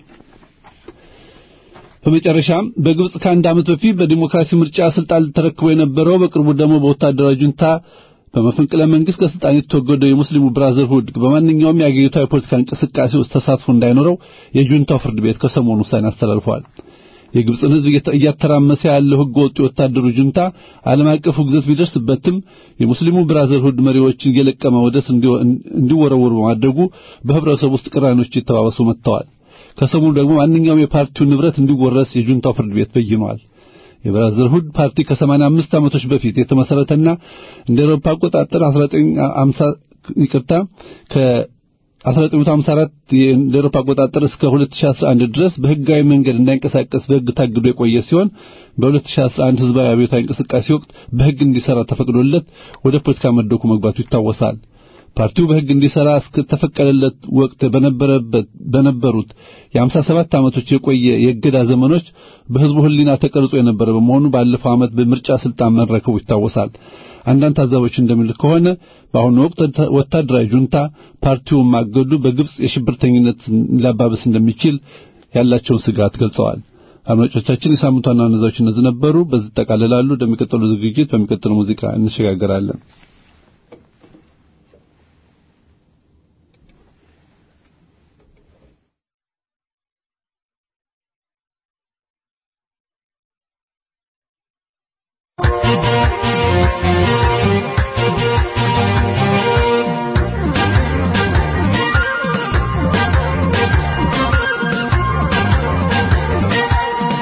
በመጨረሻም በግብጽ ከአንድ ዓመት በፊት በዲሞክራሲ ምርጫ ስልጣን ተረክቦ የነበረው በቅርቡ ደግሞ በወታደራዊ ጁንታ በመፈንቅለ መንግስት ከስልጣን የተወገደው የሙስሊሙ ብራዘርሁድ በማንኛውም የአገሪቷ የፖለቲካ እንቅስቃሴ ውስጥ ተሳትፎ እንዳይኖረው የጁንታው ፍርድ ቤት ከሰሞኑ ውሳኔ አስተላልፏል። የግብፅን ሕዝብ እያተራመሰ ያለው ሕገ ወጥ የወታደሩ ጁንታ ዓለም አቀፍ ውግዘት ቢደርስበትም የሙስሊሙ ብራዘርሁድ መሪዎችን እየለቀመ ወደ እስር እንዲወረወሩ በማድረጉ በህብረተሰቡ ውስጥ ቅራኔዎች እየተባባሱ መጥተዋል። ከሰሞኑ ደግሞ ማንኛውም የፓርቲው ንብረት እንዲወረስ የጁንታው ፍርድ ቤት በይኗል። የብራዘርሁድ ፓርቲ ከ85 ዓመቶች በፊት የተመሰረተና እንደ አውሮፓ አቆጣጠር 1950 ይቅርታ ከ 1954 እንደ አውሮፓ አቆጣጠር እስከ 2011 ድረስ በህጋዊ መንገድ እንዳይንቀሳቀስ በህግ ታግዶ የቆየ ሲሆን በ2011 ህዝባዊ አብዮታዊ እንቅስቃሴ ወቅት በህግ እንዲሰራ ተፈቅዶለት ወደ ፖለቲካ መድረኩ መግባቱ ይታወሳል። ፓርቲው በህግ እንዲሰራ እስከተፈቀደለት ወቅት በነበረበት በነበሩት የ57 ዓመቶች የቆየ የእገዳ ዘመኖች በህዝቡ ህሊና ተቀርጾ የነበረ በመሆኑ ባለፈው ዓመት በምርጫ ስልጣን መረከቡ ይታወሳል። አንዳንድ ታዛቦች እንደሚሉት ከሆነ በአሁኑ ወቅት ወታደራዊ ጁንታ ፓርቲውን ማገዱ በግብጽ የሽብርተኝነት ሊያባብስ እንደሚችል ያላቸውን ስጋት ገልጸዋል። አድማጮቻችን የሳምንቱ ዋና ዋና ዜናዎች እነዚህ ነበሩ። በዚህ ጠቃልላሉ። ወደሚቀጥሉ ዝግጅት በሚቀጥለው ሙዚቃ እንሸጋገራለን።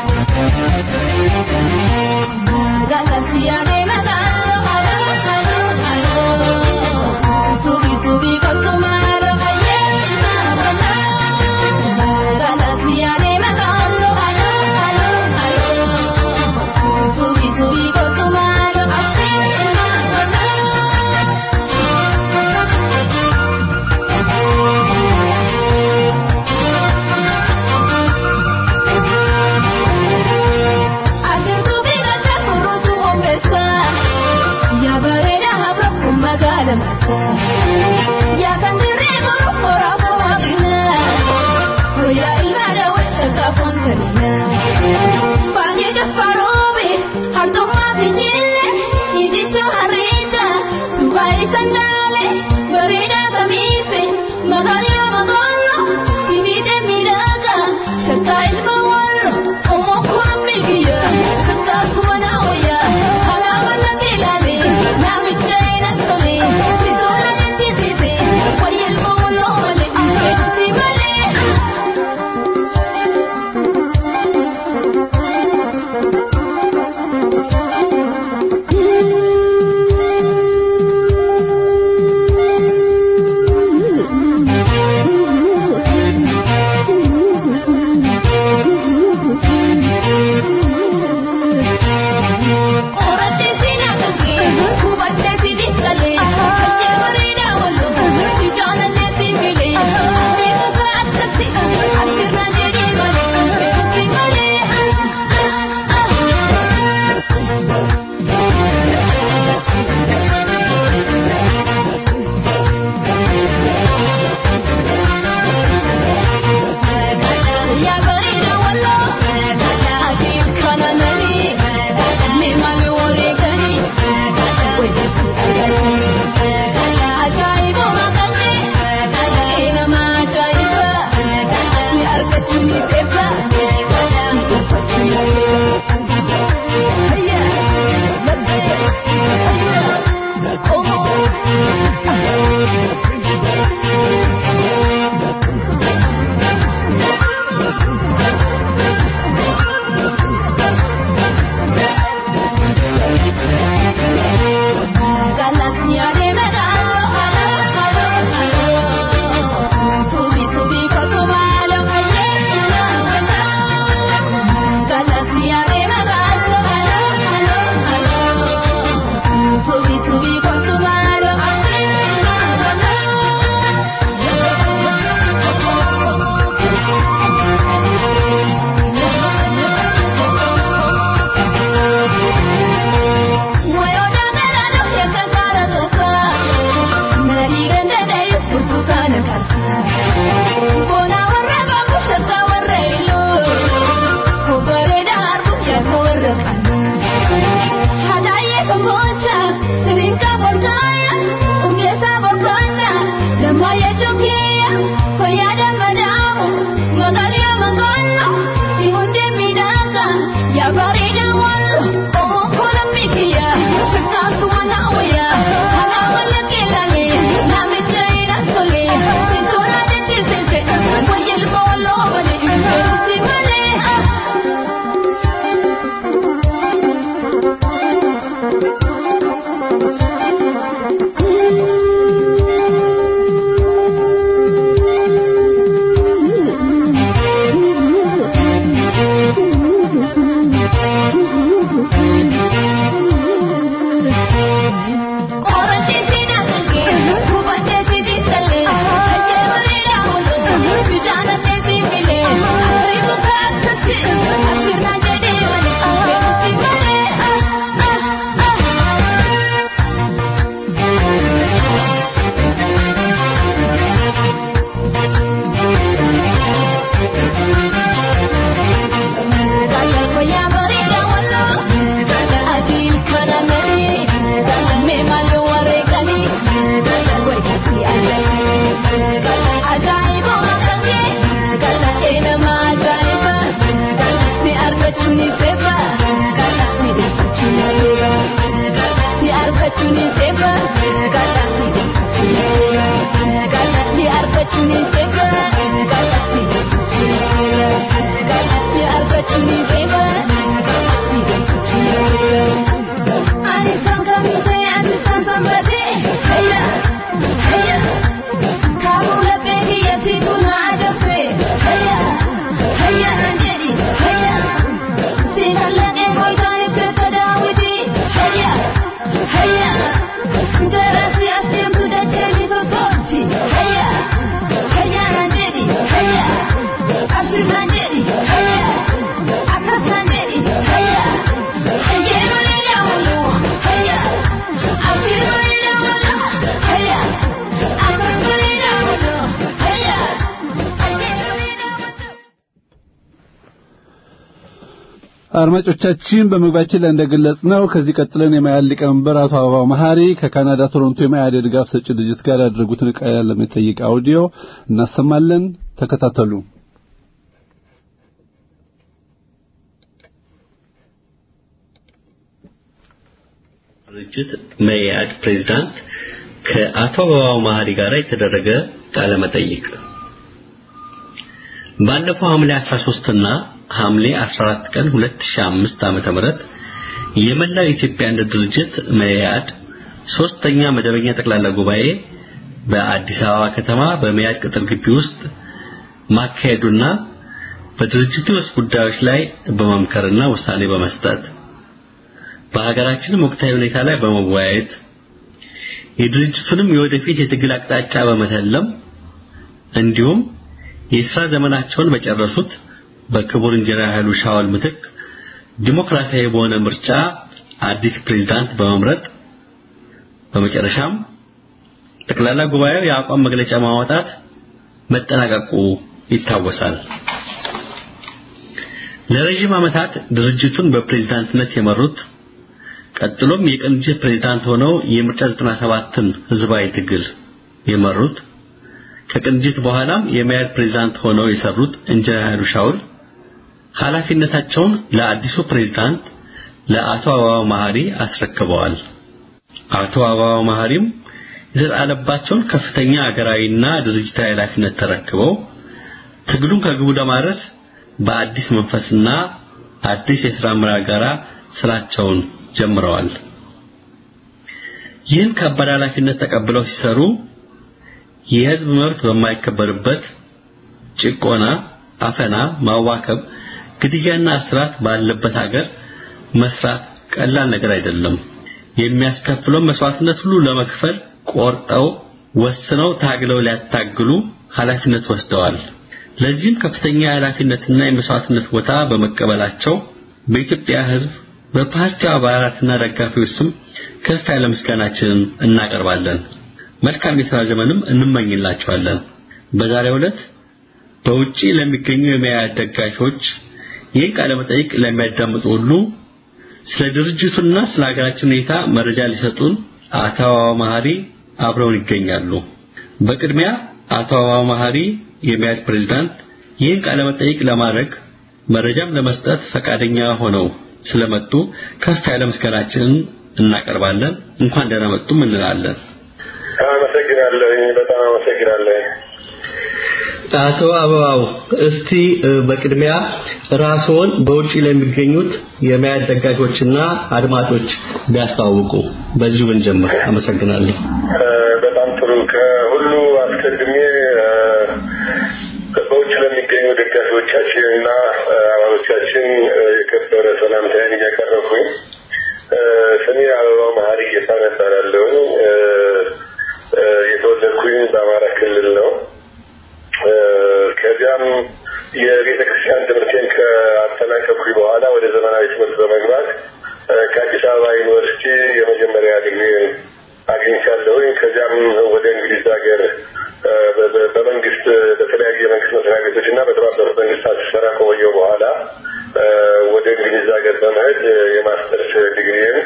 Galaxia de Magalo, አድማጮቻችን በመግባችን ላይ እንደገለጽ ነው ከዚህ ቀጥለን የመያድ ሊቀመንበር አቶ አበባው መሐሪ ከካናዳ ቶሮንቶ የመያድ የድጋፍ ሰጪ ድርጅት ጋር ያደረጉትን ቃለ መጠይቅ አውዲዮ እናሰማለን። ተከታተሉ። ድርጅት መኢአድ ፕሬዝዳንት ከአቶ አበባው መሐሪ ጋር የተደረገ ቃለ መጠይቅ ባለፈው ሐምሌ 13 እና ሐምሌ 14 ቀን 2005 ዓመተ ምህረት የመላው ኢትዮጵያ አንድነት ድርጅት መኢአድ ሶስተኛ መደበኛ ጠቅላላ ጉባኤ በአዲስ አበባ ከተማ በመኢአድ ቅጥር ግቢ ውስጥ ማካሄዱና በድርጅቱ ውስጥ ጉዳዮች ላይ በመምከርና ውሳኔ በመስጠት በሀገራችንም ወቅታዊ ሁኔታ ላይ በመወያየት የድርጅቱንም የወደፊት የትግል አቅጣጫ በመተለም እንዲሁም የስራ ዘመናቸውን በጨረሱት በክቡር ኢንጂነር ኃይሉ ሻውል ምትክ ዲሞክራሲያዊ በሆነ ምርጫ አዲስ ፕሬዝዳንት በመምረጥ በመጨረሻም ጠቅላላ ጉባኤው የአቋም መግለጫ ማውጣት መጠናቀቁ ይታወሳል። ለረጅም ዓመታት ድርጅቱን በፕሬዝዳንትነት የመሩት ቀጥሎም የቅንጅት ፕሬዝዳንት ሆነው የምርጫ 97ን ህዝባዊ ትግል የመሩት ከቅንጅት በኋላም የመያድ ፕሬዝዳንት ሆነው የሰሩት ኢንጂነር ኃይሉ ሻውል ኃላፊነታቸውን ለአዲሱ ፕሬዝዳንት ለአቶ አበባው መሐሪ አስረክበዋል። አቶ አበባው መሐሪም የተጣለባቸውን ከፍተኛ አገራዊና ድርጅታዊ ኃላፊነት ተረክበው ትግሉን ከግቡ ለማድረስ በአዲስ መንፈስና አዲስ የሥራ አመራር ጋር ስራቸውን ጀምረዋል። ይህን ከባድ ኃላፊነት ተቀብለው ሲሰሩ የህዝብ መብት በማይከበርበት ጭቆና፣ አፈና፣ ማዋከብ፣ ግድያና እስራት ባለበት ሀገር መስራት ቀላል ነገር አይደለም። የሚያስከፍለው መስዋዕትነት ሁሉ ለመክፈል ቆርጠው ወስነው ታግለው ሊያታግሉ ኃላፊነት ወስደዋል። ለዚህም ከፍተኛ የኃላፊነትና የመስዋዕትነት ቦታ በመቀበላቸው በኢትዮጵያ ህዝብ በፓርቲው አባላትና ደጋፊዎች ስም ከፍ ያለ ምስጋናችንን እናቀርባለን። መልካም የሥራ ዘመንም እንመኝላቸዋለን። በዛሬው ዕለት በውጪ ለሚገኙ የመያድ ደጋፊዎች ይህን ቃለ መጠይቅ ለሚያዳምጡ ሁሉ ስለ ድርጅቱና ስለ ሀገራችን ሁኔታ መረጃ ሊሰጡን አቶ አበባው መሐሪ አብረውን ይገኛሉ። በቅድሚያ አቶ አበባው መሐሪ የመያድ ፕሬዝዳንት ይህን ቃለ መጠይቅ ለማድረግ መረጃም ለመስጠት ፈቃደኛ ሆነው ስለመጡ ከፍ ያለ ምስጋናችንን እናቀርባለን። እንኳን ደህና መጡም እንላለን። አመሰግናለሁ። በጣም አመሰግናለሁ። አቶ አበባው እስቲ በቅድሚያ ራስዎን በውጪ ለሚገኙት የመያድ ደጋፊዎችና አድማጮች ቢያስተዋውቁ በዚሁ ብንጀምር። አመሰግናለሁ። በጣም ጥሩ። ከሁሉ አስቀድሜ በውጭ ለሚገኙ ደጋፊዎቻችን እና አባሎቻችን የከበረ ሰላምታዬን እያቀረብኩኝ ስሜ አበባው መሐሪ ጌታነህ እባላለሁ። የተወለድኩኝ በአማራ ክልል ነው። ከዚያም የቤተ ክርስቲያን ትምህርቴን ከአጠናቀቅኩኝ በኋላ ወደ ዘመናዊ ትምህርት በመግባት ከአዲስ አበባ ዩኒቨርሲቲ የመጀመሪያ ዲግሪን አግኝቻለሁኝ። ከዚያም ወደ እንግሊዝ ሀገር በመንግስት በተለያዩ የመንግስት መስሪያ ቤቶች እና በተባበሩት መንግስታት ስሰራ ከቆየሁ በኋላ ወደ እንግሊዝ ሀገር በመሄድ የማስተርስ ዲግሪን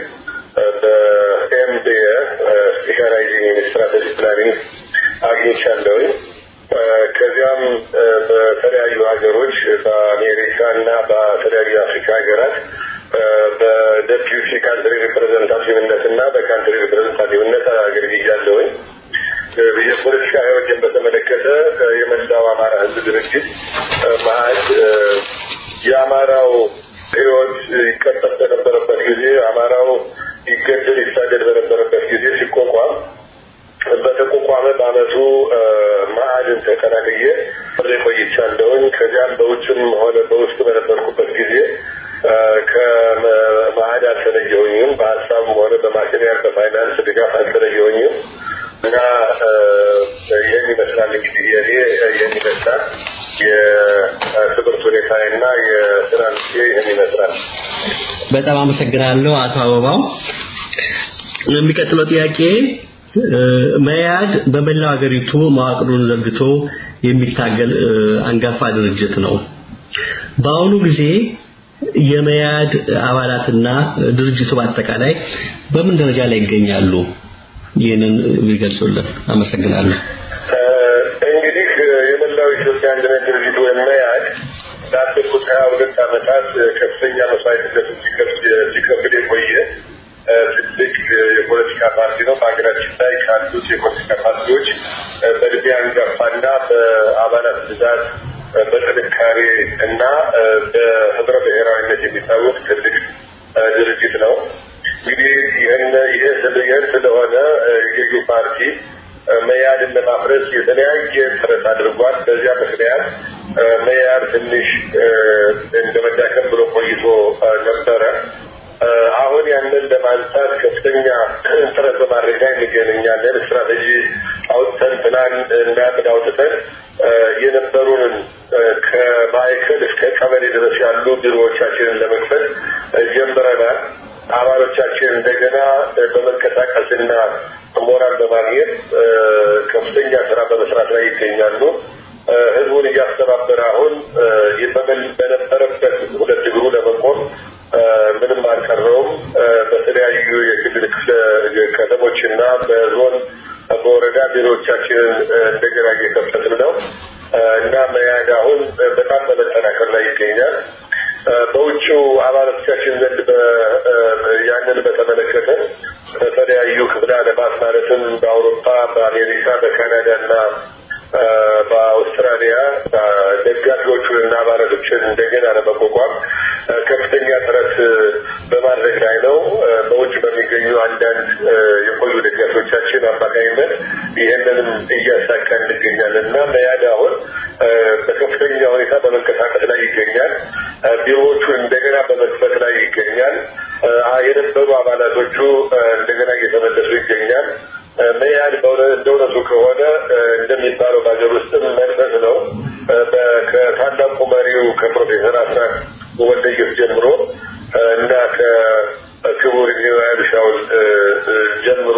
በኤምቢኤ ስፔሻላይዚንግ ኢን ስትራቴጂ ፕላኒንግ አግኝቻለሁኝ። ከዚያም በተለያዩ ሀገሮች በአሜሪካ እና በተለያዩ የአፍሪካ ሀገራት በደፒዩቲ ካንትሪ ሪፕሬዘንታቲቭነት እና በካንትሪ ሪፕሬዘንታቲቭነት አገልግያለሁኝ። የፖለቲካ ህይወትን በተመለከተ የመላው አማራ ህዝብ ድርጅት መአድ የአማራው ህይወት ይቀጠፍ በነበረበት ጊዜ አማራው ይገደል ይሳደድ በነበረበት ጊዜ ሲቋቋም በተቋቋመ በአመቱ መአድን ተቀላቅዬ ቆይቻለሁኝ። ከዚያም በውጭም ሆነ በውስጥ በነበርኩበት ጊዜ ከመአድ አልተለየሁኝም። በሀሳብም ሆነ በማቴሪያል በፋይናንስ ድጋፍ አልተለየሁኝም እና ይህን ይመስላል እንግዲህ የኔ ይህን ይመስላል የትምህርት ሁኔታና የስራ ልኬ ይህን ይመስላል። በጣም አመሰግናለሁ አቶ አበባው። የሚቀጥለው ጥያቄ መያድ በመላው ሀገሪቱ መዋቅሩን ዘርግቶ የሚታገል አንጋፋ ድርጅት ነው። በአሁኑ ጊዜ የመያድ አባላትና ድርጅቱ በአጠቃላይ በምን ደረጃ ላይ ይገኛሉ? ይህንን ቢገልጹልን አመሰግናለሁ። እንግዲህ የመላው ኢትዮጵያ አንድነት ድርጅት ወይም መያድ ላለፉት ሀያ ሁለት ዓመታት ከፍተኛ መስዋዕትነት ሲከፍል የቆየ ትልቅ የፖለቲካ ፓርቲ ነው። በሀገራችን ላይ ካሉት የፖለቲካ ፓርቲዎች በእድሜ አንጋፋና በአባላት ብዛት በጥንካሬ እና በህብረ ብሔራዊነት የሚታወቅ ትልቅ ድርጅት ነው። እንግዲህ ይህን ስለሆነ የገዢው ፓርቲ መያድን ለማፍረስ የተለያየ ጥረት አድርጓል። በዚያ ምክንያት መያድ ትንሽ እንደ መዳከም ብሎ ቆይቶ ነበረ። አሁን ያንን ለማንሳት ከፍተኛ ጥረት በማድረግ ላይ እንገናኛለን። ስትራቴጂ አውጥተን ፕላን እና ዕቅድ አውጥተን የነበሩንን ከማዕከል እስከ ቀበሌ ድረስ ያሉ ቢሮዎቻችንን ለመክፈት ጀምረናል። አባሎቻችን እንደገና በመንቀሳቀስና ሞራል በማግኘት ከፍተኛ ስራ በመስራት ላይ ይገኛሉ። ህዝቡን እያስተባበረ አሁን በነበረበት ሁለት እግሩ ለመቆም ምንም አልቀረውም። በተለያዩ የክልል ከተሞችና በዞን በወረዳ ቢሮዎቻችንን እንደገና እየከፈትን ነው እና መያድ አሁን በጣም በመጠናከር ላይ ይገኛል። በውጭው አባላቶቻችን ዘንድ ያንን በተመለከተ በተለያዩ ክፍለ ዓለማት ማለትም በአውሮፓ፣ በአሜሪካ፣ በካናዳ እና በአውስትራሊያ ደጋፊዎቹንና አባላቶችን እንደገና ለመቋቋም ከፍተኛ ጥረት በማድረግ ላይ ነው። በውጭ በሚገኙ አንዳንድ የቆዩ ደጋፊዎቻችን አማካኝነት ይህንንም እያሳካ እንገኛለን እና መያድ አሁን በከፍተኛ ሁኔታ በመንቀሳቀስ ላይ ይገኛል። ቢሮዎቹን እንደገና በመክፈት ላይ ይገኛል። የነበሩ አባላቶቹ እንደገና እየተመለሱ ይገኛል። መያድ እንደ እውነቱ ከሆነ እንደሚባለው በሀገር ውስጥም መንፈስ ነው። ከታላቁ መሪው ከፕሮፌሰር አስራት ወልደየስ ጀምሮ እና ከክቡር ኢንጂነር ሻውል ጀምሮ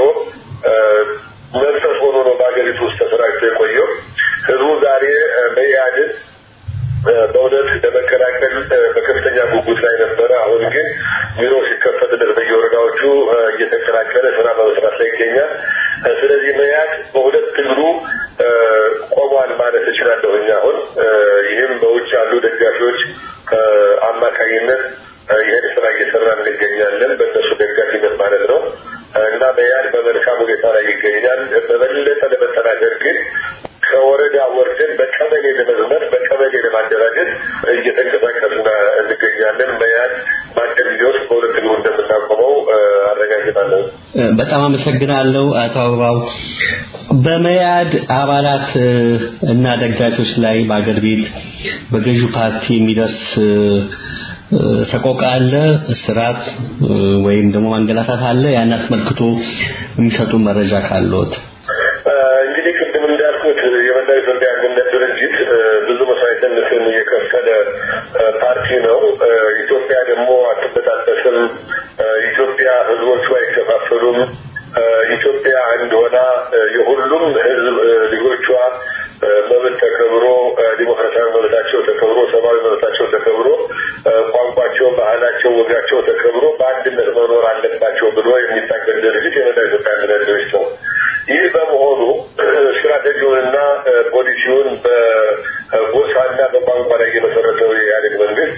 መንፈስ ሆኖ ነው በሀገሪቱ ውስጥ ተሰራጭቶ የቆየው። ህዝቡ ዛሬ መያድን በእውነት ለመቀላቀል በከፍተኛ ጉጉት ላይ ነበረ። አሁን ግን ቢሮ ሲከፈትለት በየወረዳዎቹ እየተቀላቀለ ስራ በመስራት ላይ ይገኛል። ስለዚህ መያድ በሁለት እግሩ ቆሟል ማለት እችላለሁኝ። አሁን ይህም በውጭ ያሉ ደጋፊዎች አማካኝነት ይህን ስራ እየሰራ እንገኛለን። በእነሱ ደጋፊነት ማለት ነው እና መያድ በመልካም ሁኔታ ላይ ይገኛል። በበለጠ ለመጠናከር ግን ከወረዳ ወርደን በቀበሌ ለመዝመት በቀበሌ ለማደራጀት እየተንቀሳቀስን እንገኛለን። መያድ በአጭር ጊዜ ውስጥ በሁለት እግሩ እንደምናቆመው አረጋግጣለሁ። በጣም አመሰግናለሁ አቶ አበባው። በመያድ አባላት እና ደጋፊዎች ላይ በአገር ቤት በገዢው ፓርቲ የሚደርስ ሰቆቃ አለ፣ እስራት ወይም ደግሞ ማንገላታት አለ። ያን አስመልክቶ የሚሰጡ መረጃ ካለዎት? እንግዲህ ቅድም እንዳልኩት የመላው ኢትዮጵያ አንድነት ድርጅት ብዙ መስዋዕትነትን የከፈለ ፓርቲ ነው። ኢትዮጵያ ደግሞ አትበጣጠስም። ኢትዮጵያ ህዝቦቿ አይከፋፈሉም። ኢትዮጵያ አንድ ሆና የሁሉም ህዝብ ልጆቿ መብት ተከብሮ ዲሞክራሲያዊ መብታቸው ተከብሮ ሰብአዊ መብታቸው ተከብሮ ቋንቋቸው፣ ባህላቸው፣ ወጋቸው ተከብሮ በአንድነት መኖር አለባቸው ብሎ የሚታገል ድርጅት የመላው ኢትዮጵያ አንድነት ድርጅት ነው። ይህ በመሆኑ ስትራቴጂውንና ፖሊሲውን በጎሳና በቋንቋ ላይ የመሰረተው የኢህአዴግ መንግስት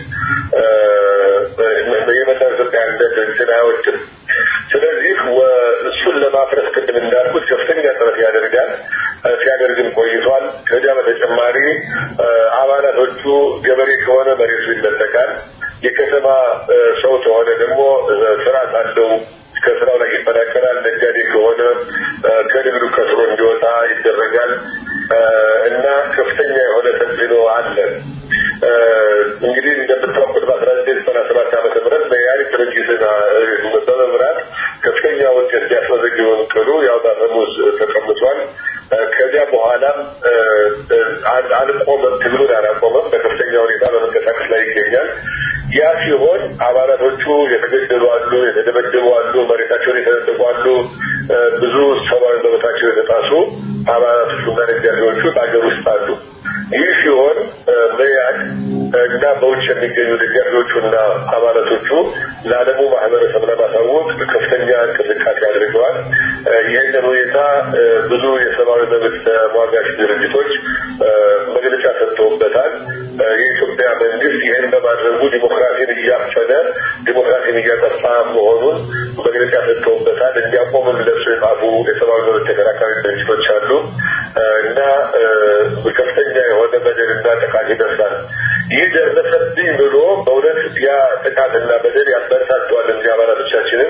የመላው ኢትዮጵያ አንድነት ድርጅትን አይወድም። ስለዚህ እሱን ለማፍረስ ቅድም እንዳልኩት ከፍተኛ ጥረት ያደርጋል፣ ሲያደርግም ቆይቷል። ከዚያ በተጨማሪ አባላቶቹ ገበሬ ከሆነ መሬቱ ይነጠቃል። የከተማ ሰው ከሆነ ደግሞ ስርዓት አለው ከስራው ላይ ይፈናቀላል። ነጋዴ ከሆነ ከንግዱ ከስሮ እንዲወጣ ይደረጋል እና ከፍተኛ የሆነ ተጽዕኖ አለ። እንግዲህ እንደምታውቁት በአስራ ዘጠኝ ዘጠና ሰባት ዓመተ ምህረት በኢህአዴግ ድርጅትን በመምራት ከፍተኛ ውጤት ሊያስመዘግበው ቅሉ ያው በአፈሙዝ ተቀምጧል። ከዚያ በኋላም አልቆመም፣ ትግሉን አላቆመም። በከፍተኛ ሁኔታ በመንቀሳቀስ ላይ ይገኛል። ያ ሲሆን አባላቶቹ የተገደሉ አሉ፣ የተደበደቡ አሉ፣ መሬታቸውን የተነጠቁ አሉ፣ ብዙ ሰብአዊ መብታቸው የተጣሱ አባላቶቹና ደጋፊዎቹ በሀገር ውስጥ አሉ። ይህ ሲሆን መያድ እና በውጭ የሚገኙ ደጋፊዎቹና አባላቶቹ ለዓለሙ ማህበረሰብ ለማሳወቅ ከፍተኛ እንቅስቃሴ አድርገዋል። ይህንን ሁኔታ ብዙ የሰብአዊ መብት ተሟጋች ድርጅቶች መግለጫ ሰጥተውበታል። የኢትዮጵያ መንግስት ይህን በማድረጉ ዲሞክራሲን እያፈነ ዲሞክራሲን እያጠፋ መሆኑን መግለጫ ሰጥተውበታል። እንዲያቆምም ለሱ የጻፉ የሰብአዊ መብት ተከራካሪ ድርጅቶች አሉ እና ከፍተኛ የሆነ በደልና ጥቃት ይደርሳል። ይህ ደረሰብኝ ብሎ በእውነት ያ ጥቃትና በደል ያበረታተዋል እንጂ አባላቶቻችንን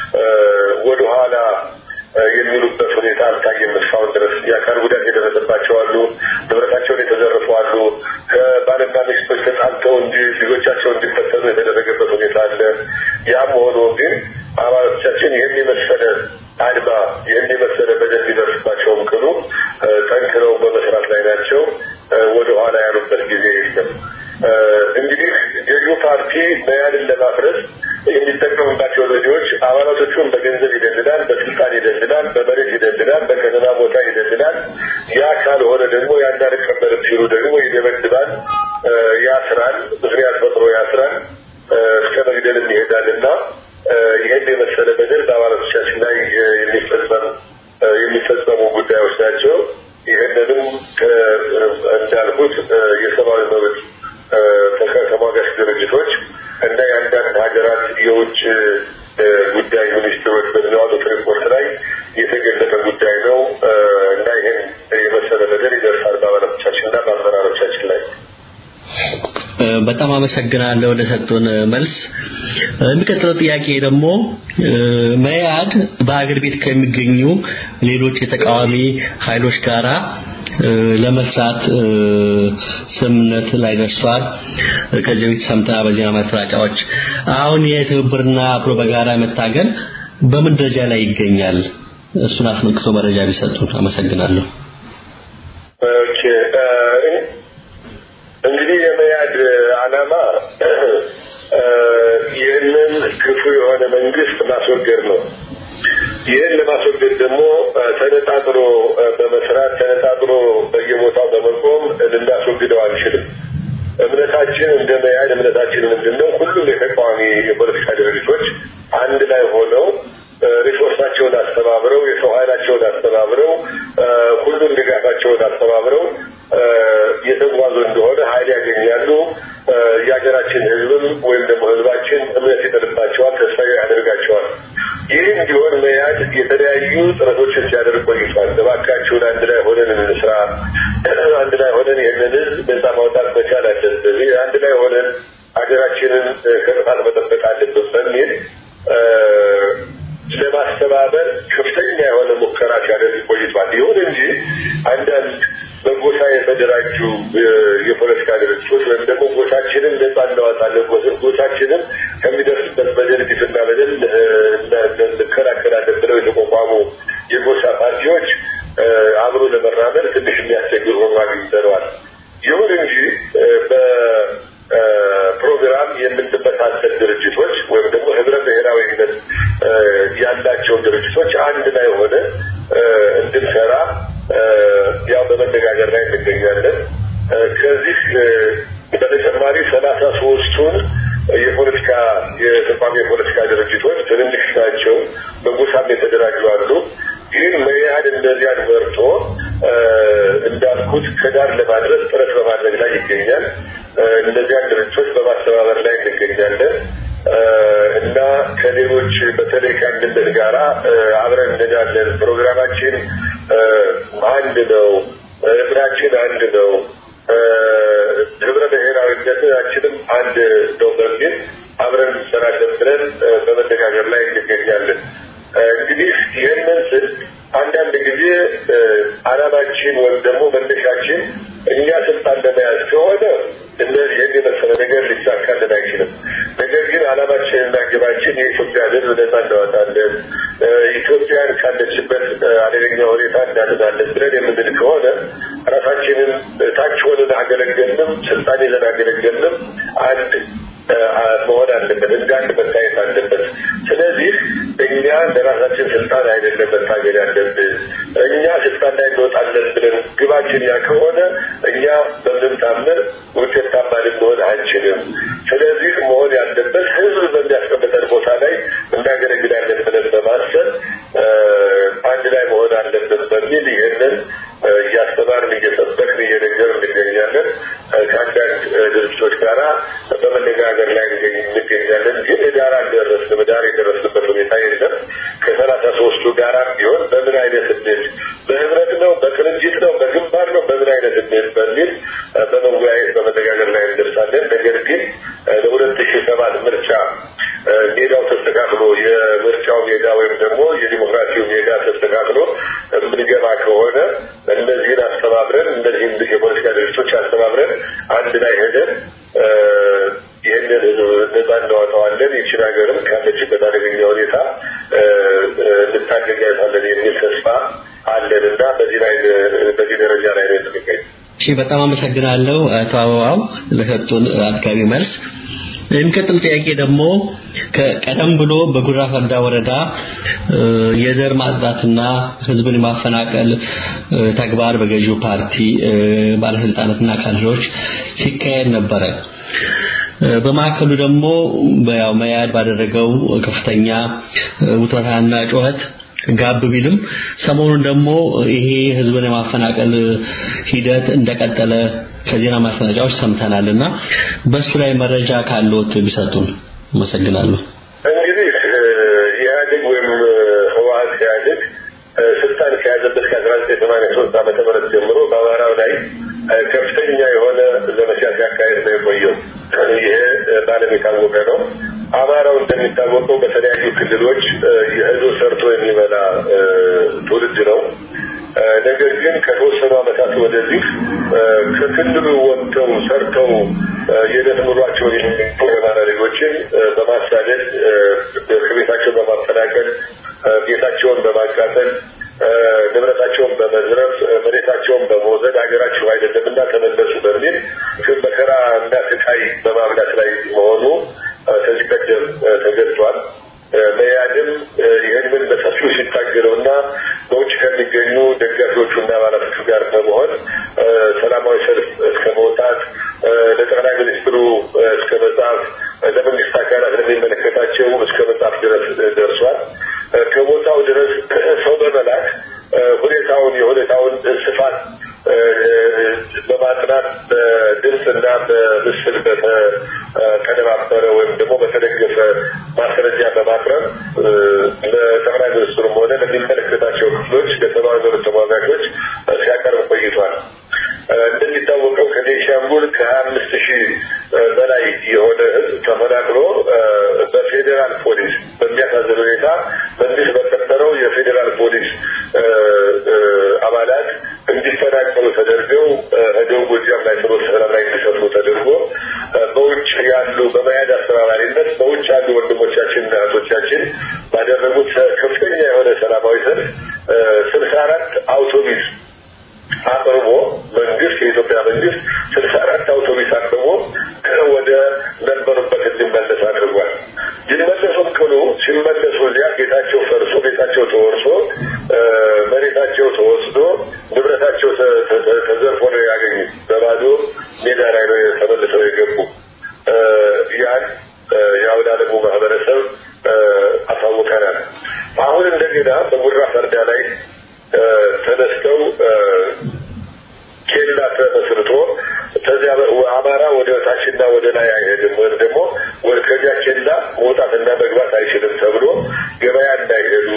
ወደኋላ የሚሉበት ሁኔታ አልታየም። እስካሁን ድረስ የአካል ጉዳት የደረሰባቸው አሉ፣ ንብረታቸውን የተዘረፉ አሉ፣ ከባልና ሚስቶች ተጣልተው እንጂ ልጆቻቸው እንዲፈተኑ የተደረገበት ሁኔታ አለ። ያም ሆኖ ግን አባላቶቻችን ይህን የመሰለ አድማ ይህን የመሰለ በደል ሊደርስባቸውም ቅሉ ጠንክረው በመስራት ላይ ናቸው። ወደኋላ ያሉበት ጊዜ የለም። እንግዲህ ገዢው ፓርቲ መያድን ለማፍረስ የሚጠቀምባቸው ዘዴዎች አባላቶቹን በገንዘብ ይደልላል፣ በስልጣን ይደልላል፣ በመሬት ይደልላል፣ በከተማ ቦታ ይደልላል። ያ ካልሆነ ደግሞ ያን አልቀበልም ሲሉ ደግሞ ይደበድባል፣ ያስራል፣ ምክንያት ፈጥሮ ያስራል፣ እስከ መግደልም ይሄዳል እና ይህን የመሰለ በደል በአባላቶቻችን ላይ የሚፈጸም የሚፈጸሙ ጉዳዮች ናቸው። ይህንንም እንዳልኩት የሰብአዊ መብት ተሟጋች ድርጅቶች እና የአንዳንድ ሀገራት የውጭ ጉዳይ ሚኒስትሮች በሚያወጡት ሪፖርት ላይ የተገለጠ ጉዳይ ነው እና ይህን የመሰለ ነገር ይደርሳል በአባላቶቻችን እና በአመራሮቻችን ላይ። በጣም አመሰግናለሁ ለሰጡን መልስ። የሚቀጥለው ጥያቄ ደግሞ መያድ በአገር ቤት ከሚገኙ ሌሎች የተቃዋሚ ኃይሎች ጋራ ለመስራት ስምምነት ላይ ደርሷል። ከዚህ በፊት ሰምተና በዜና ማሰራጫዎች አሁን የትብብርና አብሮ በጋራ መታገል በምን ደረጃ ላይ ይገኛል? እሱን አስመልክቶ መረጃ ቢሰጡን አመሰግናለሁ። ኦኬ እንግዲህ የመያድ ዓላማ ይህንን ክፉ የሆነ መንግስት ማስወገድ ነው። ይህን ለማስወገድ ደግሞ ተነጣጥሮ በመስራት ተነጣጥሮ በየቦታው በመቆም ልናስወግደው አንችልም። እምነታችን እንደ መያድ እምነታችን ምንድን ነው? ሁሉም የተቃዋሚ የፖለቲካ ድርጅቶች አንድ ላይ ሆነው ሪሶርሳቸውን አስተባብረው የሰው ኃይላቸውን አስተባብረው ሁሉም ድጋፋቸውን አስተባብረው የተጓዙ እንደሆነ ኃይል ያገኛሉ። የሀገራችን ህዝብም ወይም ደግሞ ህዝባችን እምነት ይጥልባቸዋል፣ ተስፋ ያደርጋቸዋል። ይህ እንዲሆን መያድ የተለያዩ ጥረቶችን ሲያደርግ ቆይቷል። እባካችሁን አንድ ላይ ሆነን እንስራ፣ አንድ ላይ ሆነን ይህንን ህዝብ ነጻ ማውጣት መቻል አለብን፣ አንድ ላይ ሆነን ሀገራችንን ከጥፋት መጠበቅ አለብን በሚል ለማስተባበር ከፍተኛ የሆነ ሙከራ ሲያደርግ ቆይቷል። ይሁን እንጂ አንዳንድ በጎሳ የተደራጁ የፖለቲካ ድርጅቶች ወይም ደግሞ ጎሳችንን ነጻ እናወጣለን፣ ጎሳችንን ከሚደርስበት በደል ግፍና በደል እንከላከላለን ብለው የተቋቋሙ የጎሳ ፓርቲዎች አብሮ ለመራመድ ትንሽ የሚያስቸግር ሆኖ አግኝተነዋል። ይሁን እንጂ በፕሮግራም የምንመሳሰል ድርጅቶች ወይም ደግሞ ህብረ ብሔራዊነት ያላቸው ድርጅቶች አንድ ላይ ሆነ እንድንሰራ ያው በመነጋገር ላይ እንገኛለን። ከዚህ በተጨማሪ ሰላሳ ሶስቱን የፖለቲካ የተቋሚ የፖለቲካ ድርጅቶች ትንንሽ ናቸው፣ በጎሳም የተደራጁ አሉ። ግን መያድ እነዚያን መርጦ እንዳልኩት ከዳር ለማድረስ ጥረት በማድረግ ላይ ይገኛል። እነዚያን ድርጅቶች በማስተባበር ላይ እንገኛለን እና ከሌሎች በተለይ ከአንድነት ጋራ አብረን እንሄዳለን። ፕሮግራማችን አንድ ነው፣ እምናችን አንድ ነው፣ ህብረ ብሔራዊነታችንም አንድ ነው በሚል አብረን እንሰራለን ብለን በመነጋገር ላይ እንገኛለን። እንግዲህ ይህንን ስል አንዳንድ ጊዜ አላማችን ወይም ደግሞ መነሻችን እኛ ስልጣን ለመያዝ ከሆነ እነዚህ ይህን የመሰለ ነገር ሊሳካልን አይችልም። ነገር ግን አላማችንና ግባችን የኢትዮጵያ ሕዝብ ነጻ እናወጣለን፣ ኢትዮጵያን ካለችበት አደገኛ ሁኔታ እናድናለን ብለን የምንል ከሆነ ራሳችንን ታች ሆነን አገለገልንም ስልጣን ይዘን አገለገልንም አንድ መሆን አለበት፣ እንደ አንድ መታየት አለበት። ስለዚህ እኛ ለራሳችን ስልጣን አይደለም መታገል ያለብን። እኛ ስልጣን ላይ እንወጣለን ብለን ግባችን ያ ከሆነ እኛ በምንም ታምር ውጤታማ ልንሆን አንችልም። ስለዚህ መሆን ያለበት ህዝብ በሚያስቀምጠን ቦታ ላይ እናገለግላለን ብለን በማሰብ አንድ ላይ መሆን አለብን በሚል ይህንን እያስተማርን እየሰበክን እየነገርን እንገኛለን። ከአንዳንድ ድርጅቶች ጋራ በመነጋገር ላይ እንገኛለን። ግን ዳር አልደረስንም። ዳር የደረስንበት ሁኔታ የለም። ከሰላሳ ሶስቱ ጋራ ቢሆን በምን አይነት እንዴት በህብረት ነው፣ በቅንጅት ነው፣ በግንባር ነው፣ በምን አይነት እንዴት በሚል በመወያየት በመነጋገር ላይ እንደርሳለን። ነገር ግን ለሁለት ሺህ ሰባት ምርጫ ሜዳው ተስተካክሎ የምርጫው ሜዳ ወይም ደግሞ የዲሞክራሲው ሜዳ ተስተካክሎ የምንገባ ከሆነ እነዚህን አስተባብረን እነዚህን የፖለቲካ ድርጅቶች አስተባብረን አንድ ላይ ሄደን ይህንን ህዝብ ነጻ እናወጣዋለን። ይችን ሀገርም ካለችበት አደገኛ ሁኔታ እንታደጋታለን የሚል ተስፋ አለን እና በዚህ ላይ በዚህ ደረጃ ላይ ነው የምንገኝ። እሺ፣ በጣም አመሰግናለሁ አቶ አበባው ለሰጡን አጥጋቢ መልስ። የሚቀጥል ጥያቄ ደግሞ ከቀደም ብሎ በጉራ ፈርዳ ወረዳ የዘር ማጽዳትና ህዝብን የማፈናቀል ተግባር በገዢው ፓርቲ ባለስልጣናትና ካድሬዎች ሲካሄድ ነበረ። በማዕከሉ ደግሞ ያው መያድ ባደረገው ከፍተኛ ውጥረታና ጩኸት ጋብ ቢልም ሰሞኑን ደግሞ ይሄ ህዝብን የማፈናቀል ሂደት እንደቀጠለ ከዜና ማሰራጫዎች ሰምተናልና በሱ ላይ መረጃ ካለዎት ቢሰጡን አመሰግናለሁ። እንግዲህ ኢህአዴግ ወይም ህወሀት ኢህአዴግ ስልጣን ከያዘበት ከአስራ ዘጠኝ ሰማንያ ሶስት ዓመተ ምህረት ጀምሮ በአማራው ላይ ከፍተኛ የሆነ ዘመቻ ሲያካሄድ ነው የቆየው። ይሄ በዓለም የታወቀ ነው። አማራው እንደሚታወቀው በተለያዩ ክልሎች የህዝብ ሰርቶ የሚበላ ትውልድ ነው። ነገር ግን ከተወሰኑ ዓመታት ወደዚህ ከክልሉ ወጥተው ሰርተው የዕለት ኑሯቸውን የሚኖሩ የአማራ ዜጎችን በማሳደድ ከቤታቸው በማፈናቀል ቤታቸውን በማቃጠል ንብረታቸውን በመዝረፍ መሬታቸውን በመውሰድ ሀገራቸው አይደለም እና ተመለሱ በሚል መከራ እና ስቃይ በማብላት ላይ መሆኑ ከዚህ ቀደም ተገልጿል። መያድም ይህንን በሰፊው ሲታገለው እና በውጭ ከሚገኙ ደጋፊዎቹና አባላቶቹ ጋር በመሆን ሰላማዊ ሰልፍ እስከ መውጣት ለጠቅላይ ሚኒስትሩ እስከ መጻፍ ለመንግስት አካላት ለሚመለከታቸው እስከ መጻፍ ድረስ ደርሷል። ከቦታው ድረስ ሰው በመላክ ሁኔታውን የሁኔታውን ስፋት በማጥናት በድምፅና በምስል በተቀነባበረ ወይም ደግሞ በተደገፈ ማስረጃ በማቅረብ ለጠቅላይ ሚኒስትሩም ሆነ ለሚመለከታቸው ክፍሎች ለሰብአዊ መብት ተሟጋቾች ሲያቀርብ ቆይቷል። እንደሚታወቀው ከቤንሻንጉል ከሀያ አምስት ሺህ በላይ የሆነ ህዝብ ተፈናቅሎ በፌዴራል ፖሊስ በሚያሳዝን ሁኔታ መንግስት በቀጠረው የፌዴራል ፖሊስ አባላት እንዲፈናቀሉ ተደርገው ደቡብ ጎጃም ላይ ስሎ ሰላም ላይ እንዲሰፍሩ ተደርጎ በውጭ ያሉ በመያድ አስተባባሪነት በውጭ ያሉ ወንድሞቻችንና እህቶቻችን ባደረጉት ከፍተኛ የሆነ ሰላማዊ ሰልፍ ስልሳ አራት አውቶቡስ አቅርቦ መንግስት የኢትዮጵያ መንግስት ስልሳ አራት አውቶቡስ አቅርቦ ወደ ነበሩበት እንዲመለስ አድርጓል። ይመለሱም ቅሉ ሲመለሱ እዚያ ቤታቸው ፈርሶ ቤታቸው ተወርሶ መሬታቸው ተወስዶ ንብረታቸው ተዘርፎ ነው ያገኙት። በባዶ ሜዳ ላይ ነው ተመልሰው የገቡ። ያን የአውደ ዓለሙ ማህበረሰብ አሳውቀናል። አሁን እንደገና በጉራ ፈርዳ ላይ ተነስተው ኬላ ተመስርቶ ከዚያ አማራ ወደ ታችና ወደ ላይ አይሄድም ወይም ደግሞ ከዚያ ኬላ መውጣትና መግባት አይችልም ተብሎ ገበያ እንዳይሄዱ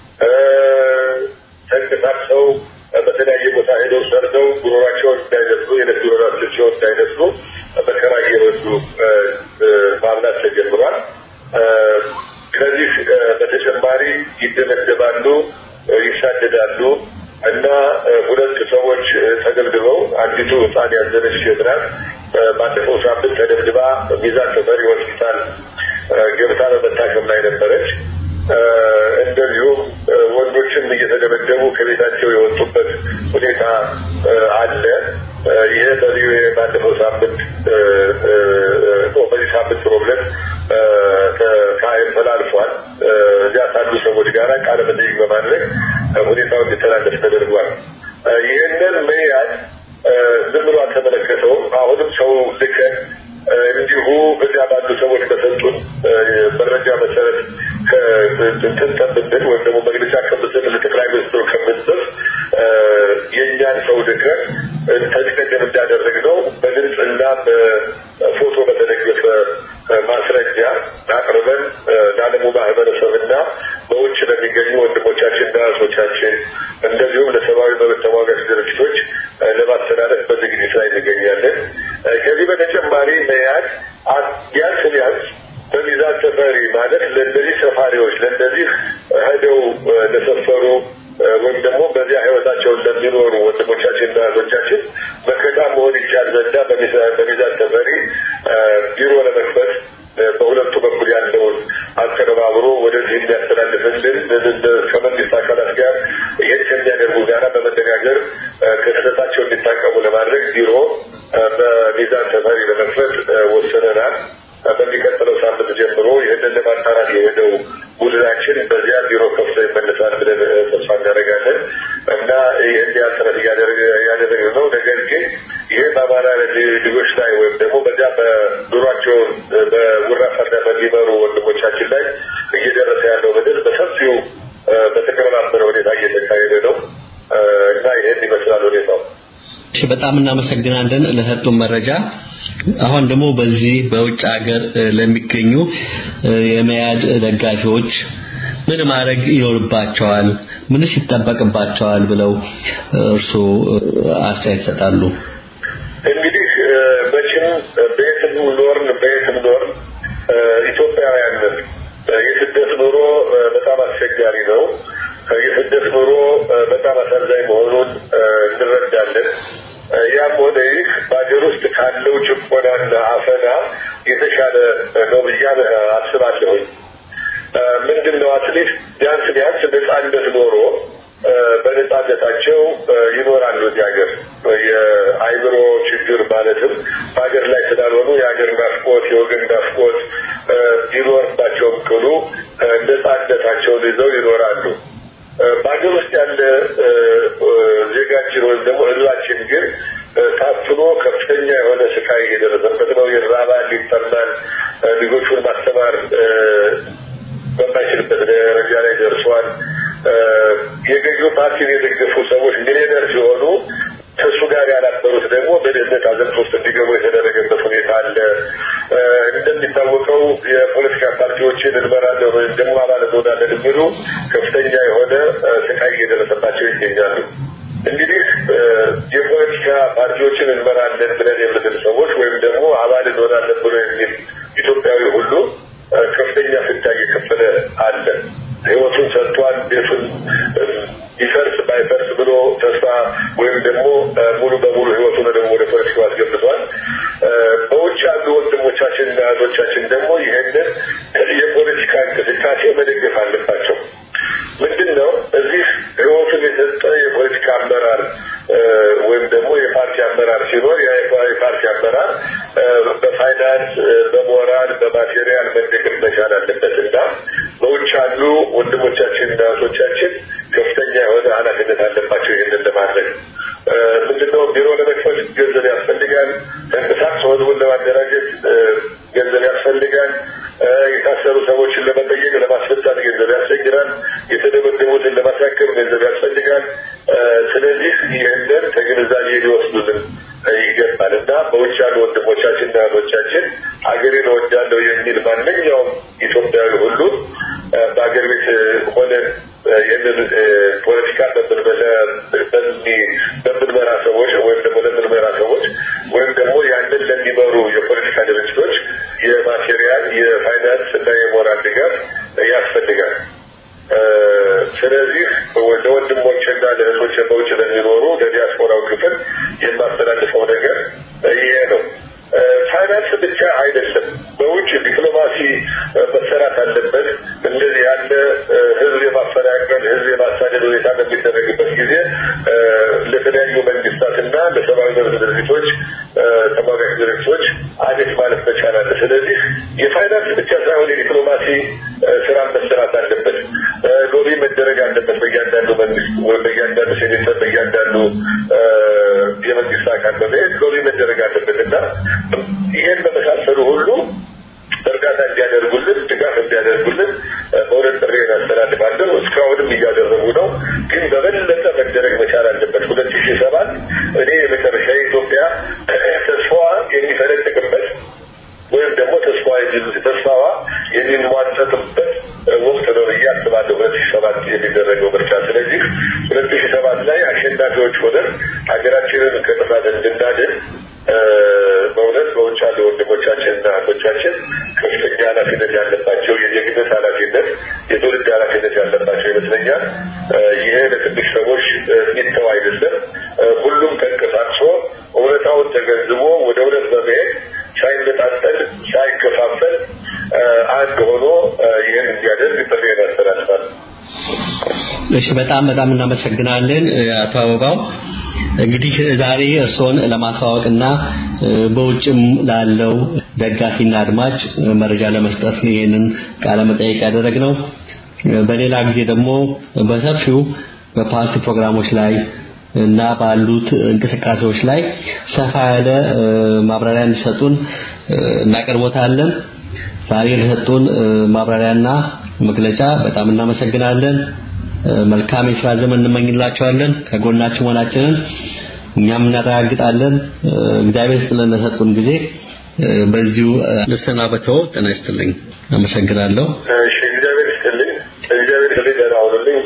ተንቀሳቅሰው በተለያየ ቦታ ሄደው ሰርተው ጉሮሯቸውን እንዳይነሱ የዕለት ጉሮሯቸውን እንዳይነሱ መከራ እየበሉ ማምላት ተጀምሯል። ከዚህ በተጨማሪ ይደበደባሉ፣ ይሳደዳሉ እና ሁለት ሰዎች ተደብድበው አንዲቱ ህፃን ያዘነች ሴት ናት። ባለፈው ሳምንት ተደብድባ ሚዛን ተፈሪ ሆስፒታል ገብታ በመታከም ላይ ነበረች። እንደዚሁም ወንዶች ሌሎችም እየተደበደቡ ከቤታቸው የወጡበት ሁኔታ አለ። ይህ በዚህ ባለፈው ሳምንት በዚህ ሳምንት ፕሮብለም ተላልፏል። እዚያ ካሉ ሰዎች ጋር ቃለ መጠይቅ በማድረግ ሁኔታው እንዲተላለፍ ተደርጓል። ይህንን መያዝ ዝም ብሎ አልተመለከተውም። አሁንም ሰው ልከን እንዲሁ እዚያ ባሉ ሰዎች በሰጡን መረጃ መሰረት እንትን ከምንል ወይም ደግሞ መግለጫ ከምንሰጥ ለጠቅላይ ሚኒስትሩ ከምንጽፍ የእኛን ሰው ልከን ከዚህ ቀደም እንዳደረግነው በድምፅና በፎቶ በተደገፈ ማስረጃ አቅርበን ለዓለሙ ማህበረሰብና በውጭ ለሚገኙ ወንድሞቻችንና እህቶቻችን እንደዚሁም ለሰብአዊ መብት ተሟጋች ድርጅቶች ለማስተላለፍ በዝግጅት ላይ እንገኛለን። ከዚህ በተጨማሪ መያድ ቢያንስ ቢያንስ በሚዛን ተፈሪ ማለት ለእነዚህ ሰፋሪዎች ለእነዚህ ሄደው ለሰፈሩ ወይም ደግሞ በዚያ ህይወታቸውን ለሚኖሩ ወንድሞቻችንና እህቶቻችን መከታ መሆን ይቻል ዘንዳ በሚዛን ተፈሪ ቢሮ ለመክፈት በሁለቱ በኩል ያለውን አቀነባብሮ ወደዚህ የሚያስተላልፍልን ከመንግስት አካላት ጋር ይህን ከሚያደርጉ ጋራ በመነጋገር ከስህተታቸው እንዲታቀሙ ለማድረግ ቢሮ በሚዛን ተፈሪ ለመክፈት ወስነናል። በሚቀጥለው ሳምንት ጀምሮ ይህንን ለማጣራት የሄደው ቡድናችን በዚያ ቢሮ ከፍቶ ይመለሳል ብለን ተስፋ እናደርጋለን እና ይህን ያህል ጥረት እያደረግን ነው። ነገር ግን ይህ በአማራ ልጆች ላይ ወይም ደግሞ በዚያ በኑሯቸውን በጉራፋና በሚመሩ ወንድሞቻችን ላይ እየደረሰ ያለው በደል በሰፊው በተቀነባበረ ሁኔታ እየተካሄደ ነው እና ይህን ይመስላል ሁኔታው። እሺ በጣም እናመሰግናለን ለሰጡን መረጃ። አሁን ደግሞ በዚህ በውጭ ሀገር ለሚገኙ የመያድ ደጋፊዎች ምን ማድረግ ይኖርባቸዋል? ምንስ ይጠበቅባቸዋል ብለው እርስዎ አስተያየት ይሰጣሉ? እንግዲህ መቼም በየትም ኖርን በየትም ኖርን ኢትዮጵያውያን የስደት ኑሮ በጣም አስቸጋሪ ነው። የስደት ኑሮ በጣም አሳዛኝ መሆኑን እንረዳለን። ያም ሆነ ይህ በሀገር ውስጥ ካለው ጭቆናና አፈና የተሻለ ነው ብዬ አስባለሁኝ። ምንድን ነው አትሊስት ቢያንስ ቢያንስ ነጻነት ኖሮ በነጻነታቸው ይኖራሉ እዚህ ሀገር። የአይምሮ ችግር ማለትም በሀገር ላይ ስላልሆኑ የሀገር ናፍቆት፣ የወገን ናፍቆት ቢኖርባቸውም ቅሉ ነጻነታቸውን ይዘው ይኖራሉ። በሀገር ውስጥ ያለ ዜጋችን ወይም ደግሞ ህዝባችን ግን ታፍኖ ከፍተኛ የሆነ ስቃይ የደረሰበት ነው። ይራባል፣ ይጠማል፣ ልጆቹን ማስተማር በማይችልበት ደረጃ ላይ ደርሷል። የገዢው ፓርቲን የደገፉ ሰዎች ሚሊዮነር ሲሆኑ ከእሱ ጋር ያላበሩት ደግሞ በድህነት አዘቅት ውስጥ እንዲገቡ የተደረገበት ሁኔታ አለ። እንደሚታወቀው የፖለቲካ ፓርቲዎችን እንመራለን ወይም ደግሞ አባል እንሆናለን የሚሉ ከፍተኛ የሆነ ስቃይ እየደረሰባቸው ይገኛሉ። እንግዲህ የፖለቲካ ፓርቲዎችን እንመራለን ብለን የምንል ሰዎች ወይም ደግሞ አባል እንሆናለን ብሎ የሚል ኢትዮጵያዊ ሁሉ ከፍተኛ ፍዳ እየከፈለ አለ። ህይወቱን ሰጥቷል። ቤቱን ይፈርስ ባይፈርስ ብሎ ተስፋ ወይም ደግሞ ሙሉ በሙሉ ህይወቱን ደግሞ ወደ ፖለቲካው አስገብቷል። በውጭ ያሉ ወንድሞቻችንና እህቶቻችን ደግሞ ይህንን የፖለቲካ እንቅስቃሴ መደገፍ አለባቸው። ምንድን ነው እዚህ ህይወቱን የሰጠ የፖለቲካ አመራር ወይም ደግሞ የፓርቲ አመራር ሲኖር ያ የፓርቲ አመራር በፋይናንስ፣ በሞራል፣ በማቴሪያል መደገፍ መቻል አለበት እና በውጭ ያሉ ወንድሞቻችንና እህቶቻችን ከፍተኛ የሆነ ኃላፊነት አለባቸው ይህንን ለማድረግ ምንድነው ቢሮ ለመክፈት ገንዘብ ያስፈልጋል። ተንቀሳቅሶ ህዝቡን ለማደራጀት ገንዘብ ያስፈልጋል። የታሰሩ ሰዎችን ለመጠየቅ ለማስፈታት ገንዘብ ያስቸግራል። የተደበደቡትን ለማሳከም ገንዘብ ያስፈልጋል። ስለዚህ ይህንን ከግንዛቤ ሊወስዱልን ይገባል እና በውጭ ያሉ ወንድሞቻችንና እህቶቻችን ሀገሬን እወዳለሁ የሚል ማንኛውም ኢትዮጵያዊ ሁሉ በሀገር ቤት ሆነን ይህንን ፖለቲካ በምንመራ ሰዎች ወይም ደግሞ ለምንመራ ሰዎች ወይም ደግሞ ያንን ለሚመሩ የፖለቲካ ድርጅቶች የማቴሪያል፣ የፋይናንስ እና የሞራል ድጋፍ ያስፈልጋል። ስለዚህ ለወንድሞችና ለእህቶች በውጭ ለሚኖሩ ለዲያስፖራው ክፍል የማስተላልፈው ነገር ይሄ ነው። ፋይናንስ ብቻ አይደለም። በውጭ ዲፕሎማሲ መሰራት አለበት። እንደዚህ ያለ ህዝብ የማፈናቀል ህዝብ የማሳደድ ሁኔታ በሚደረግበት ጊዜ ለተለያዩ መንግስታትና ለሰብአዊ መብት ድርጅቶች ተሟጋች ድርጅቶች አቤት ማለት መቻል አለ። ስለዚህ የፋይናንስ ብቻ ሳይሆን የዲፕሎማሲ ስራ መሰራት አለበት። ሎቢ መደረግ አለበት በእያንዳንዱ መንግስት ወይም በእያንዳንዱ ሴኔተር በእያንዳንዱ የመንግስት አካል በመሄድ ሎቢ መደረግ አለበት እና ይህን በመሳሰሉ ሁሉ እርዳታ እንዲያደርጉልን ድጋፍ እንዲያደርጉልን በእውነት ጥሪ እናስተላልፋለሁ። እስካሁንም እያደረጉ ነው፣ ግን በበለጠ መደረግ መቻል አለበት። ሁለት ሺህ ሰባት እኔ የመጨረሻ የኢትዮጵያ ተስፋዋ የሚፈነጥቅበት ወይም ደግሞ ተስፋዋ ተስፋዋ የሚሟጠጥበት ወቅት ነው ብዬ አስባለሁ። ሁለት ሺህ ሰባት የሚደረገው ምርጫ። ስለዚህ ሁለት ሺህ ሰባት ላይ አሸናፊዎች ሆነን ሀገራችንን ከጥፋት እንድናድን በእውነት በውጭ ያሉ ወንድሞቻችንና እህቶቻችን ከፍተኛ ኃላፊነት ያለባቸው የዜግነት ኃላፊነት የትውልድ ኃላፊነት ያለባቸው ይመስለኛል። ይሄ ለትንሽ ሰዎች የሚተው አይደለም። ሁሉም ተንቀሳቅሶ እውነታውን ተገንዝቦ ወደ እውነት በመሄድ ሳይነጣጠል ሳይከፋፈል አንድ ሆኖ ይህን እንዲያደርግ ጥሪ ያስተላልፋል። እሺ፣ በጣም በጣም እናመሰግናለን አቶ አበባው። እንግዲህ ዛሬ እርስዎን ለማስተዋወቅና በውጭም ላለው ደጋፊና አድማጭ መረጃ ለመስጠት ይህንን ቃለ መጠይቅ ያደረግነው በሌላ ጊዜ ደግሞ በሰፊው በፓርቲ ፕሮግራሞች ላይ እና ባሉት እንቅስቃሴዎች ላይ ሰፋ ያለ ማብራሪያ እንዲሰጡን እናቀርቦታለን። ዛሬ ለሰጡን ማብራሪያና መግለጫ በጣም እናመሰግናለን። መልካም የስራ ዘመን እንመኝላቸዋለን። ከጎናችሁ መሆናችንን እኛም እናረጋግጣለን። እግዚአብሔር ስለነሰጡን ጊዜ በዚሁ ልሰናበተው። ጤና ይስጥልኝ። አመሰግናለሁ። እሺ፣ እግዚአብሔር ይስጥልኝ። እግዚአብሔር ይስጥልኝ። ደህና ሁኑልኝ።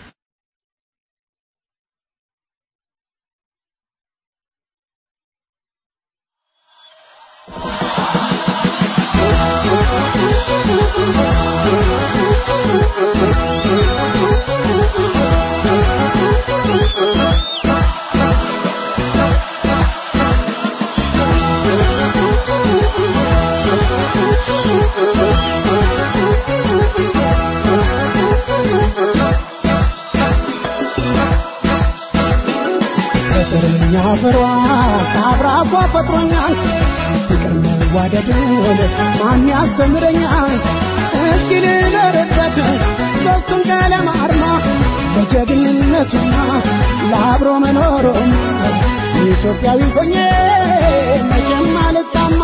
ፍሯ ከአብራኳ ፈጥሮኛል ፍቅር መዋደድን ማን ያስተምረኛል እስኪ ልኖርበት ሶስቱን ቀለም አርማ በጀግንነቱና ለአብሮ መኖሩም ኢትዮጵያዊ ሆኜ መቼም አልጣማ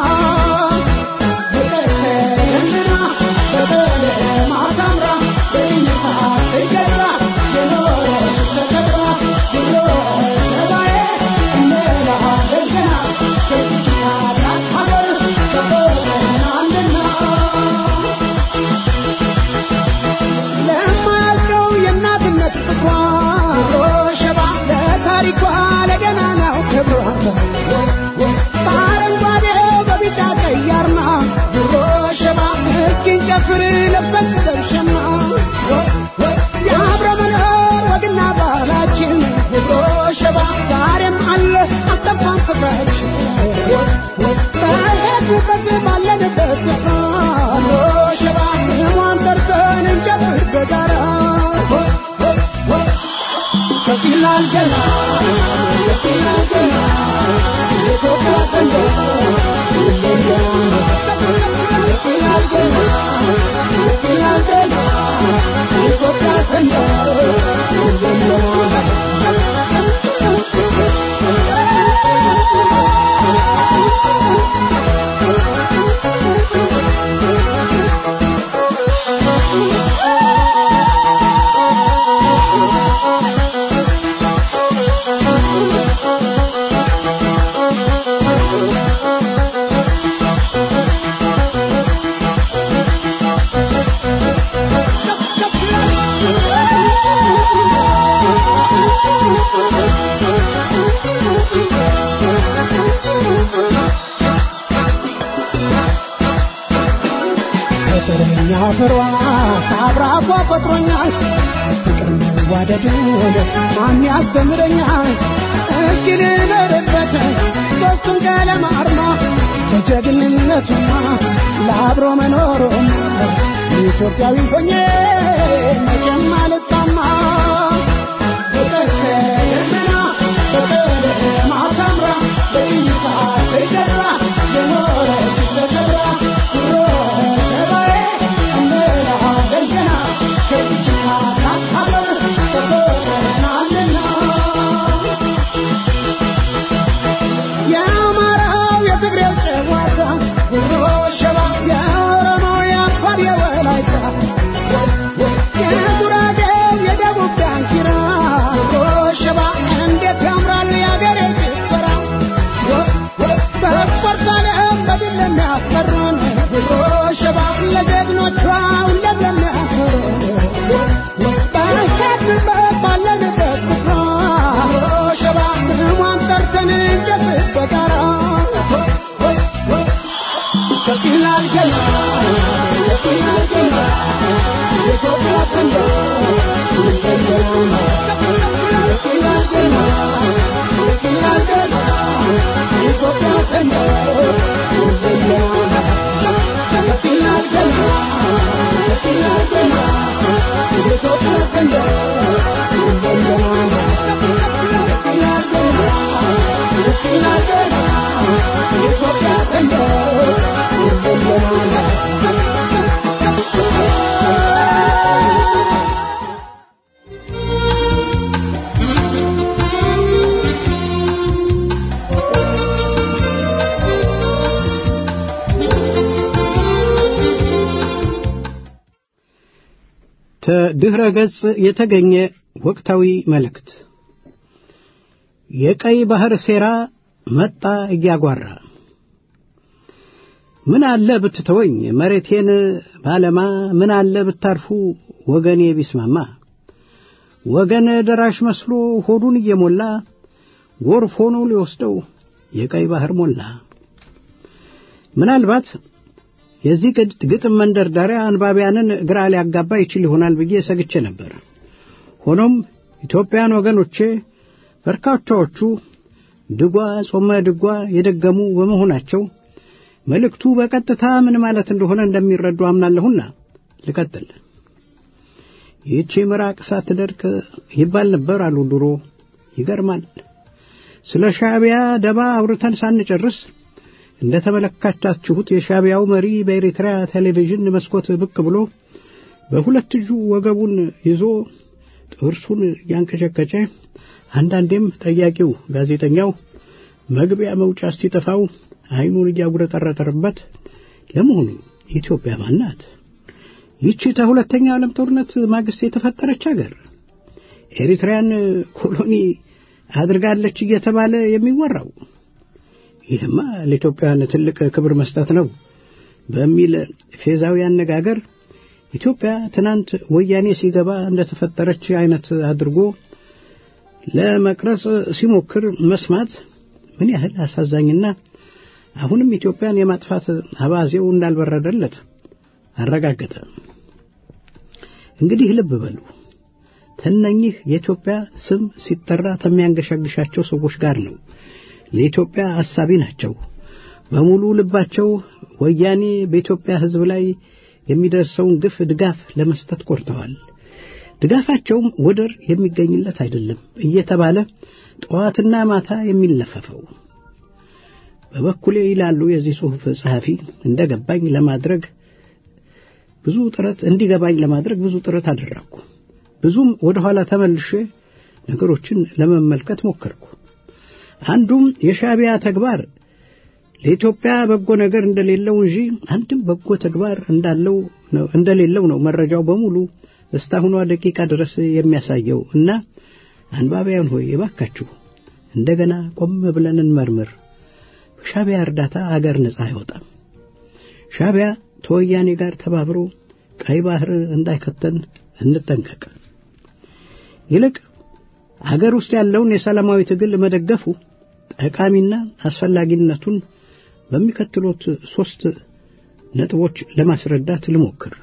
ፍቅርና በቀለም አሳምራ በይነታ ትገዛ የኖረች ተከብራ ብሎ ሰባዬ እንላለን ገና ከዚች ታላቅ ሀገር ተቆጥረናልና ለማያልቀው የእናትነት ፍቅሯ ሸባ ለታሪኳ ለገናናው ክብሯ በአረንጓዴ በቢጫ ቀይ አርማ ድሮ ሸባ እስኪን ጨፍር ለብሰን ደርሸማ የአብረ መኖር ወግና ባህላችን ድሮ ሸባ ዛሬም አለ አልጠፋም ፍቅራችን በሄድንበት ባለንበት ስፍራ ድሮ ሸባ ስሟን ጠርተን እንጨፍር በጋራ ከፊላል ገና ከፊላል ገና የኢትዮጵያ ሰንደቅ ከፊላል ገና ከፊላል ገና የኢትዮጵያ ፍቅረኛ ፍሯ ከአብራኳ ፈጥሮኛል ፍቅር መዋደድን ማን ያስተምረኛል እስኪ ልኖርበት ሶስቱን ቀለም አርማ በጀግንነቱማ ለአብሮ መኖሩም ኢትዮጵያዊ ሆኜ መቼም አልጣማ ከድኅረ ገጽ የተገኘ ወቅታዊ መልእክት የቀይ ባህር ሴራ መጣ እያጓራ ምን አለ ብትተወኝ መሬቴን ባለማ ምን አለ ብታርፉ ወገኔ ቢስማማ ወገን ደራሽ መስሎ ሆዱን እየሞላ ጎርፍ ሆኖ ሊወስደው የቀይ ባህር ሞላ። ምናልባት የዚህ ግጥም መንደርደሪያ አንባቢያንን ግራ ሊያጋባ ይችል ይሆናል ብዬ ሰግቼ ነበር። ሆኖም ኢትዮጵያን ወገኖቼ በርካታዎቹ ድጓ ጾመ ድጓ የደገሙ በመሆናቸው መልእክቱ በቀጥታ ምን ማለት እንደሆነ እንደሚረዱ አምናለሁና ልቀጥል። ይህቺ ምራቅ ሳትደርቅ ይባል ነበር አሉ ድሮ። ይገርማል። ስለ ሻዕቢያ ደባ አውርተን ሳንጨርስ እንደ ተመለከታችሁት የሻዕቢያው መሪ በኤርትራ ቴሌቪዥን መስኮት ብቅ ብሎ በሁለት እጁ ወገቡን ይዞ ጥርሱን እያንቀጨቀጨ አንዳንዴም ጠያቂው ጋዜጠኛው መግቢያ መውጫ እስቲጠፋው ዓይኑን እያጉረጠረጠረበት ለመሆኑ ኢትዮጵያ ማን ናት? ይቺ ከሁለተኛው ዓለም ጦርነት ማግስት የተፈጠረች አገር ኤሪትሪያን ኮሎኒ አድርጋለች እየተባለ የሚወራው ይህማ ለኢትዮጵያውያን ትልቅ ክብር መስጠት ነው በሚል ፌዛዊ አነጋገር ኢትዮጵያ ትናንት ወያኔ ሲገባ እንደተፈጠረች አይነት አድርጎ ለመቅረጽ ሲሞክር መስማት ምን ያህል አሳዛኝና አሁንም ኢትዮጵያን የማጥፋት አባዜው እንዳልበረደለት አረጋገጠ። እንግዲህ ልብ በሉ ተነኚህ የኢትዮጵያ ስም ሲጠራ ከሚያንገሻግሻቸው ሰዎች ጋር ነው። ለኢትዮጵያ አሳቢ ናቸው። በሙሉ ልባቸው ወያኔ በኢትዮጵያ ሕዝብ ላይ የሚደርሰውን ግፍ ድጋፍ ለመስጠት ቆርጠዋል። ድጋፋቸውም ወደር የሚገኝለት አይደለም እየተባለ ጠዋትና ማታ የሚለፈፈው በበኩሌ ይላሉ የዚህ ጽሑፍ ጸሐፊ እንደገባኝ ለማድረግ ብዙ ጥረት እንዲገባኝ ለማድረግ ብዙ ጥረት አደረግኩ። ብዙም ወደ ኋላ ተመልሼ ነገሮችን ለመመልከት ሞከርኩ። አንዱም የሻዕቢያ ተግባር ለኢትዮጵያ በጎ ነገር እንደሌለው እንጂ አንድም በጎ ተግባር እንዳለው እንደሌለው ነው መረጃው በሙሉ እስካሁኗ ደቂቃ ድረስ የሚያሳየው እና አንባቢያን ሆይ እባካችሁ እንደገና ቆም ብለን እንመርምር። በሻዕቢያ እርዳታ አገር ነጻ አይወጣም። ሻዕቢያ ተወያኔ ጋር ተባብሮ ቀይ ባህር እንዳይከተን እንጠንቀቅ። ይልቅ አገር ውስጥ ያለውን የሰላማዊ ትግል መደገፉ ጠቃሚና አስፈላጊነቱን በሚከተሉት ሦስት ነጥቦች ለማስረዳት ልሞክር።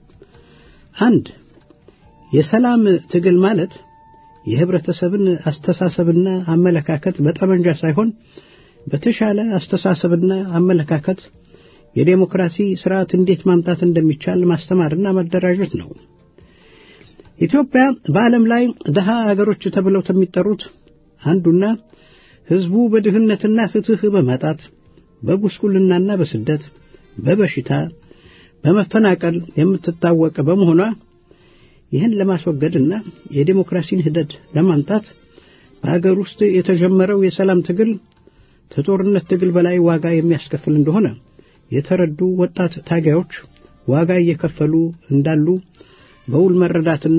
አንድ የሰላም ትግል ማለት የህብረተሰብን አስተሳሰብና አመለካከት በጠመንጃ ሳይሆን በተሻለ አስተሳሰብና አመለካከት የዴሞክራሲ ስርዓት እንዴት ማምጣት እንደሚቻል ማስተማርና መደራጀት ነው። ኢትዮጵያ በዓለም ላይ ድሃ አገሮች ተብለው ከሚጠሩት አንዱና ህዝቡ በድህነትና ፍትህ በማጣት በጉስቁልናና በስደት በበሽታ በመፈናቀል የምትታወቅ በመሆኗ ይህን ለማስወገድና የዴሞክራሲን ሂደት ለማምጣት በአገር ውስጥ የተጀመረው የሰላም ትግል ከጦርነት ትግል በላይ ዋጋ የሚያስከፍል እንደሆነ የተረዱ ወጣት ታጋዮች ዋጋ እየከፈሉ እንዳሉ በውል መረዳትና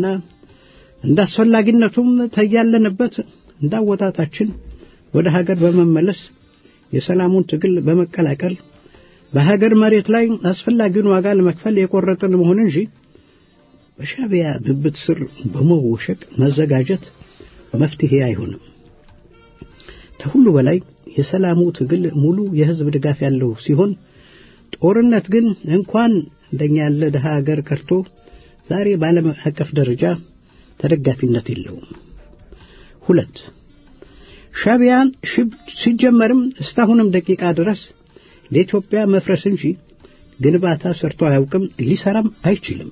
እንዳስፈላጊነቱም ተያለንበት እንዳወጣጣችን ወደ ሀገር በመመለስ የሰላሙን ትግል በመቀላቀል በሀገር መሬት ላይ አስፈላጊውን ዋጋ ለመክፈል የቆረጥን መሆን እንጂ በሻዕቢያ ብብት ስር በመወሸቅ መዘጋጀት መፍትሄ አይሆንም። ከሁሉ በላይ የሰላሙ ትግል ሙሉ የህዝብ ድጋፍ ያለው ሲሆን ጦርነት ግን እንኳን እንደኛ ያለ ድሃ ሀገር ቀርቶ ዛሬ በዓለም አቀፍ ደረጃ ተደጋፊነት የለውም። ሁለት ሻዕቢያ ሲጀመርም እስካሁንም ደቂቃ ድረስ ለኢትዮጵያ መፍረስ እንጂ ግንባታ ሰርቶ አያውቅም፣ ሊሰራም አይችልም።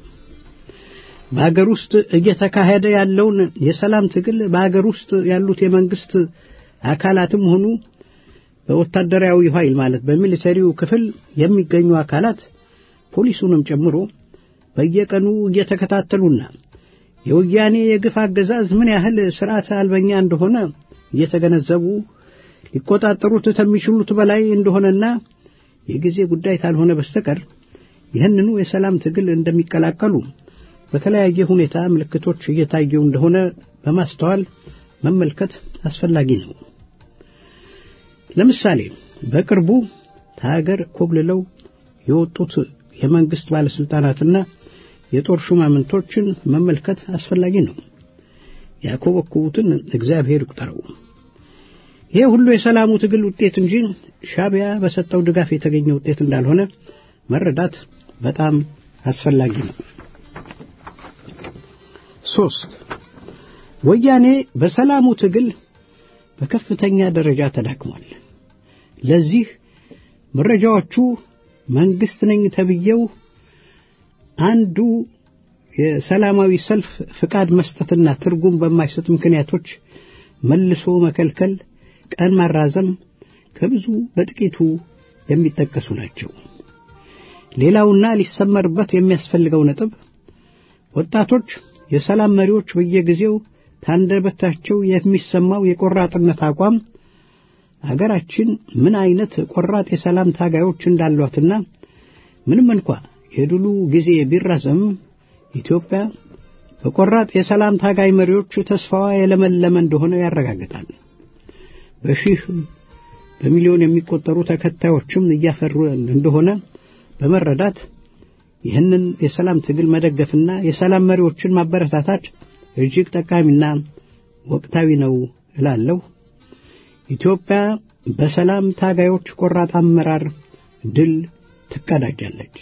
በአገር ውስጥ እየተካሄደ ያለውን የሰላም ትግል በአገር ውስጥ ያሉት የመንግስት አካላትም ሆኑ በወታደራዊ ኃይል ማለት በሚሊተሪው ክፍል የሚገኙ አካላት ፖሊሱንም ጨምሮ በየቀኑ እየተከታተሉና የወያኔ የግፍ አገዛዝ ምን ያህል ስርዓት አልበኛ እንደሆነ እየተገነዘቡ ሊቆጣጠሩት ከሚችሉት በላይ እንደሆነና የጊዜ ጉዳይ ካልሆነ በስተቀር ይህንኑ የሰላም ትግል እንደሚቀላቀሉ በተለያየ ሁኔታ ምልክቶች እየታዩ እንደሆነ በማስተዋል መመልከት አስፈላጊ ነው። ለምሳሌ በቅርቡ ከሀገር ኮብልለው የወጡት የመንግስት ባለስልጣናትና የጦር ሹማምንቶችን መመልከት አስፈላጊ ነው። ያኮበኮቡትን እግዚአብሔር ይቁጠረው። ይህ ሁሉ የሰላሙ ትግል ውጤት እንጂ ሻቢያ በሰጠው ድጋፍ የተገኘ ውጤት እንዳልሆነ መረዳት በጣም አስፈላጊ ነው። ሶስት ወያኔ በሰላሙ ትግል በከፍተኛ ደረጃ ተዳክሟል። ለዚህ መረጃዎቹ መንግስት ነኝ ተብዬው አንዱ የሰላማዊ ሰልፍ ፍቃድ መስጠትና ትርጉም በማይሰጥ ምክንያቶች መልሶ መከልከል፣ ቀን ማራዘም ከብዙ በጥቂቱ የሚጠቀሱ ናቸው። ሌላውና ሊሰመርበት የሚያስፈልገው ነጥብ ወጣቶች የሰላም መሪዎች በየጊዜው ታንደበታቸው የሚሰማው የቆራጥነት አቋም አገራችን ምን አይነት ቆራጥ የሰላም ታጋዮች እንዳሏትና ምንም እንኳ የድሉ ጊዜ ቢራዘም ኢትዮጵያ በቆራጥ የሰላም ታጋይ መሪዎች ተስፋዋ የለመለመ እንደሆነ ያረጋግጣል። በሺህ በሚሊዮን የሚቆጠሩ ተከታዮችም እያፈሩ እንደሆነ በመረዳት ይህንን የሰላም ትግል መደገፍና የሰላም መሪዎችን ማበረታታት እጅግ ጠቃሚና ወቅታዊ ነው እላለሁ። ኢትዮጵያ በሰላም ታጋዮች ቆራጥ አመራር ድል ትቀዳጃለች።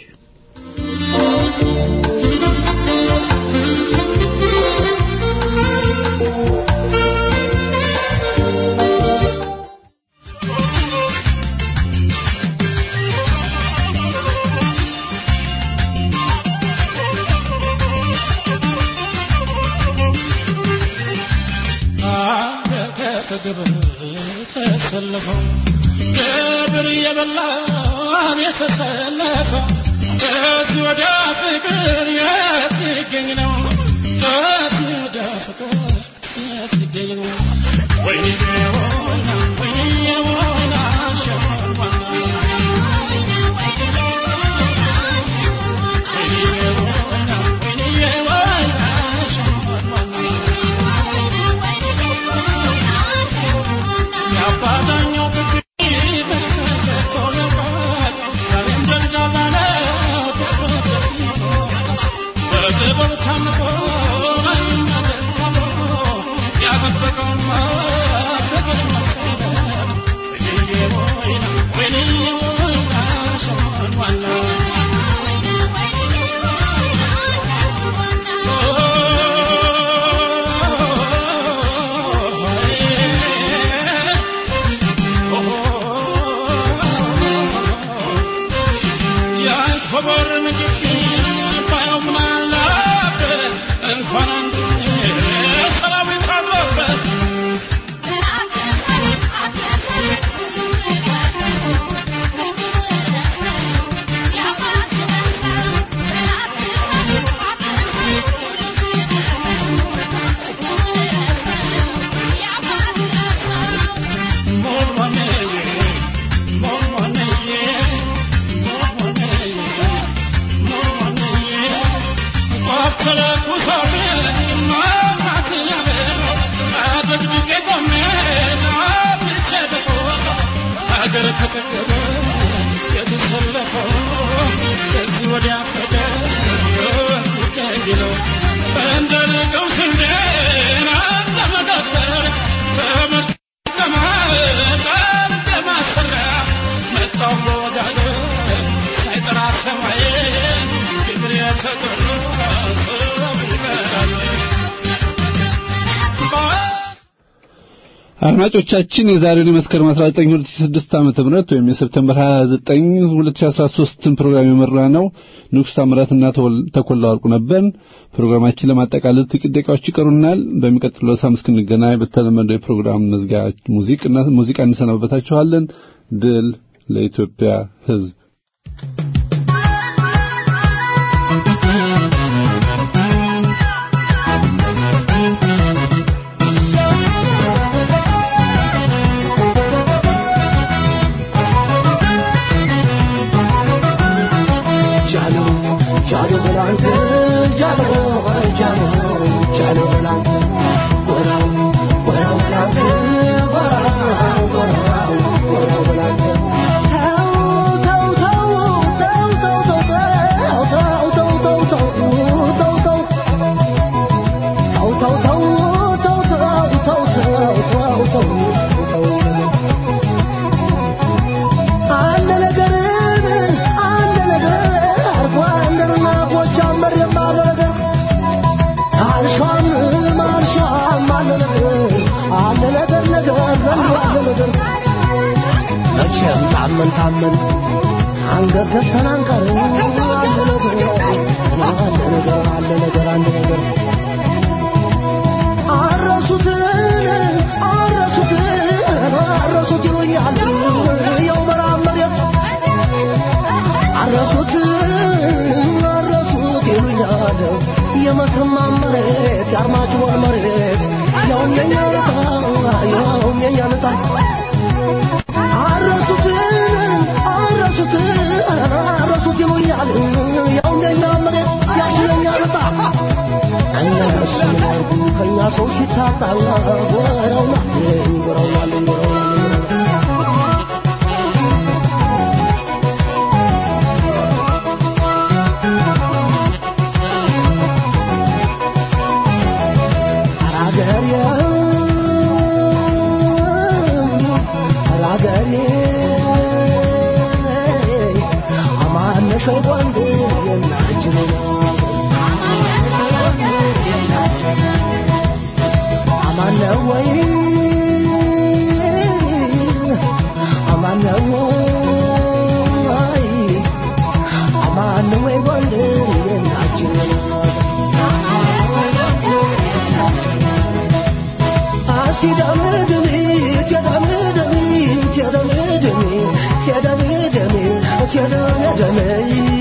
ተሰለፈው ግብር የበላን የተሰለፈው ከዚህ ወደ ፍቅር የት ይገኝ ነው? ከዚህ ወደ ፍቅር የት ይገኝ ነው? ወይኔ ወይና ወይኔ ወይና ሸማን አድማጮቻችን የዛሬውን የመስከረም 19 2006 ዓመተ ምህረት ወይም የሰፕቴምበር 29 2013 ፕሮግራም የመራ ነው ንጉሥ ታምራትና ተኮላ ወርቁ ነበር። ፕሮግራማችን ለማጠቃለል ጥቂት ደቂቃዎች ይቀሩናል። በሚቀጥለው ሳምንት እስክንገናኝ በተለመደው የፕሮግራም መዝጊያ ሙዚቃ ሙዚቃ እንሰናበታችኋለን። ድል ለኢትዮጵያ ሕዝብ። Jalo, Jalo, Jalo, Jalo, ታመን አንገት ዘግተን አንቀርም አለ ነገር አለ ነገር አለ ነገር አለ ነገር አረሱትን አረሱትን አረሱት ይሉኛል የው መራብ መሬት አረሱት አረሱት ይሉኛል የመተማ መሬት የአርማጭሆን መሬት ያውም የኛ ልጣ ያውም የኛ ልጣ አረሱት አረሱት አረሱት ይሉኛል ያውም የኛ መሬት ያሽ የኛ ልጣ እነሱ ያርጉ ከኛ ሰው ሲታጣ ጎረውናል ጎረውናል ጎረውናል Tell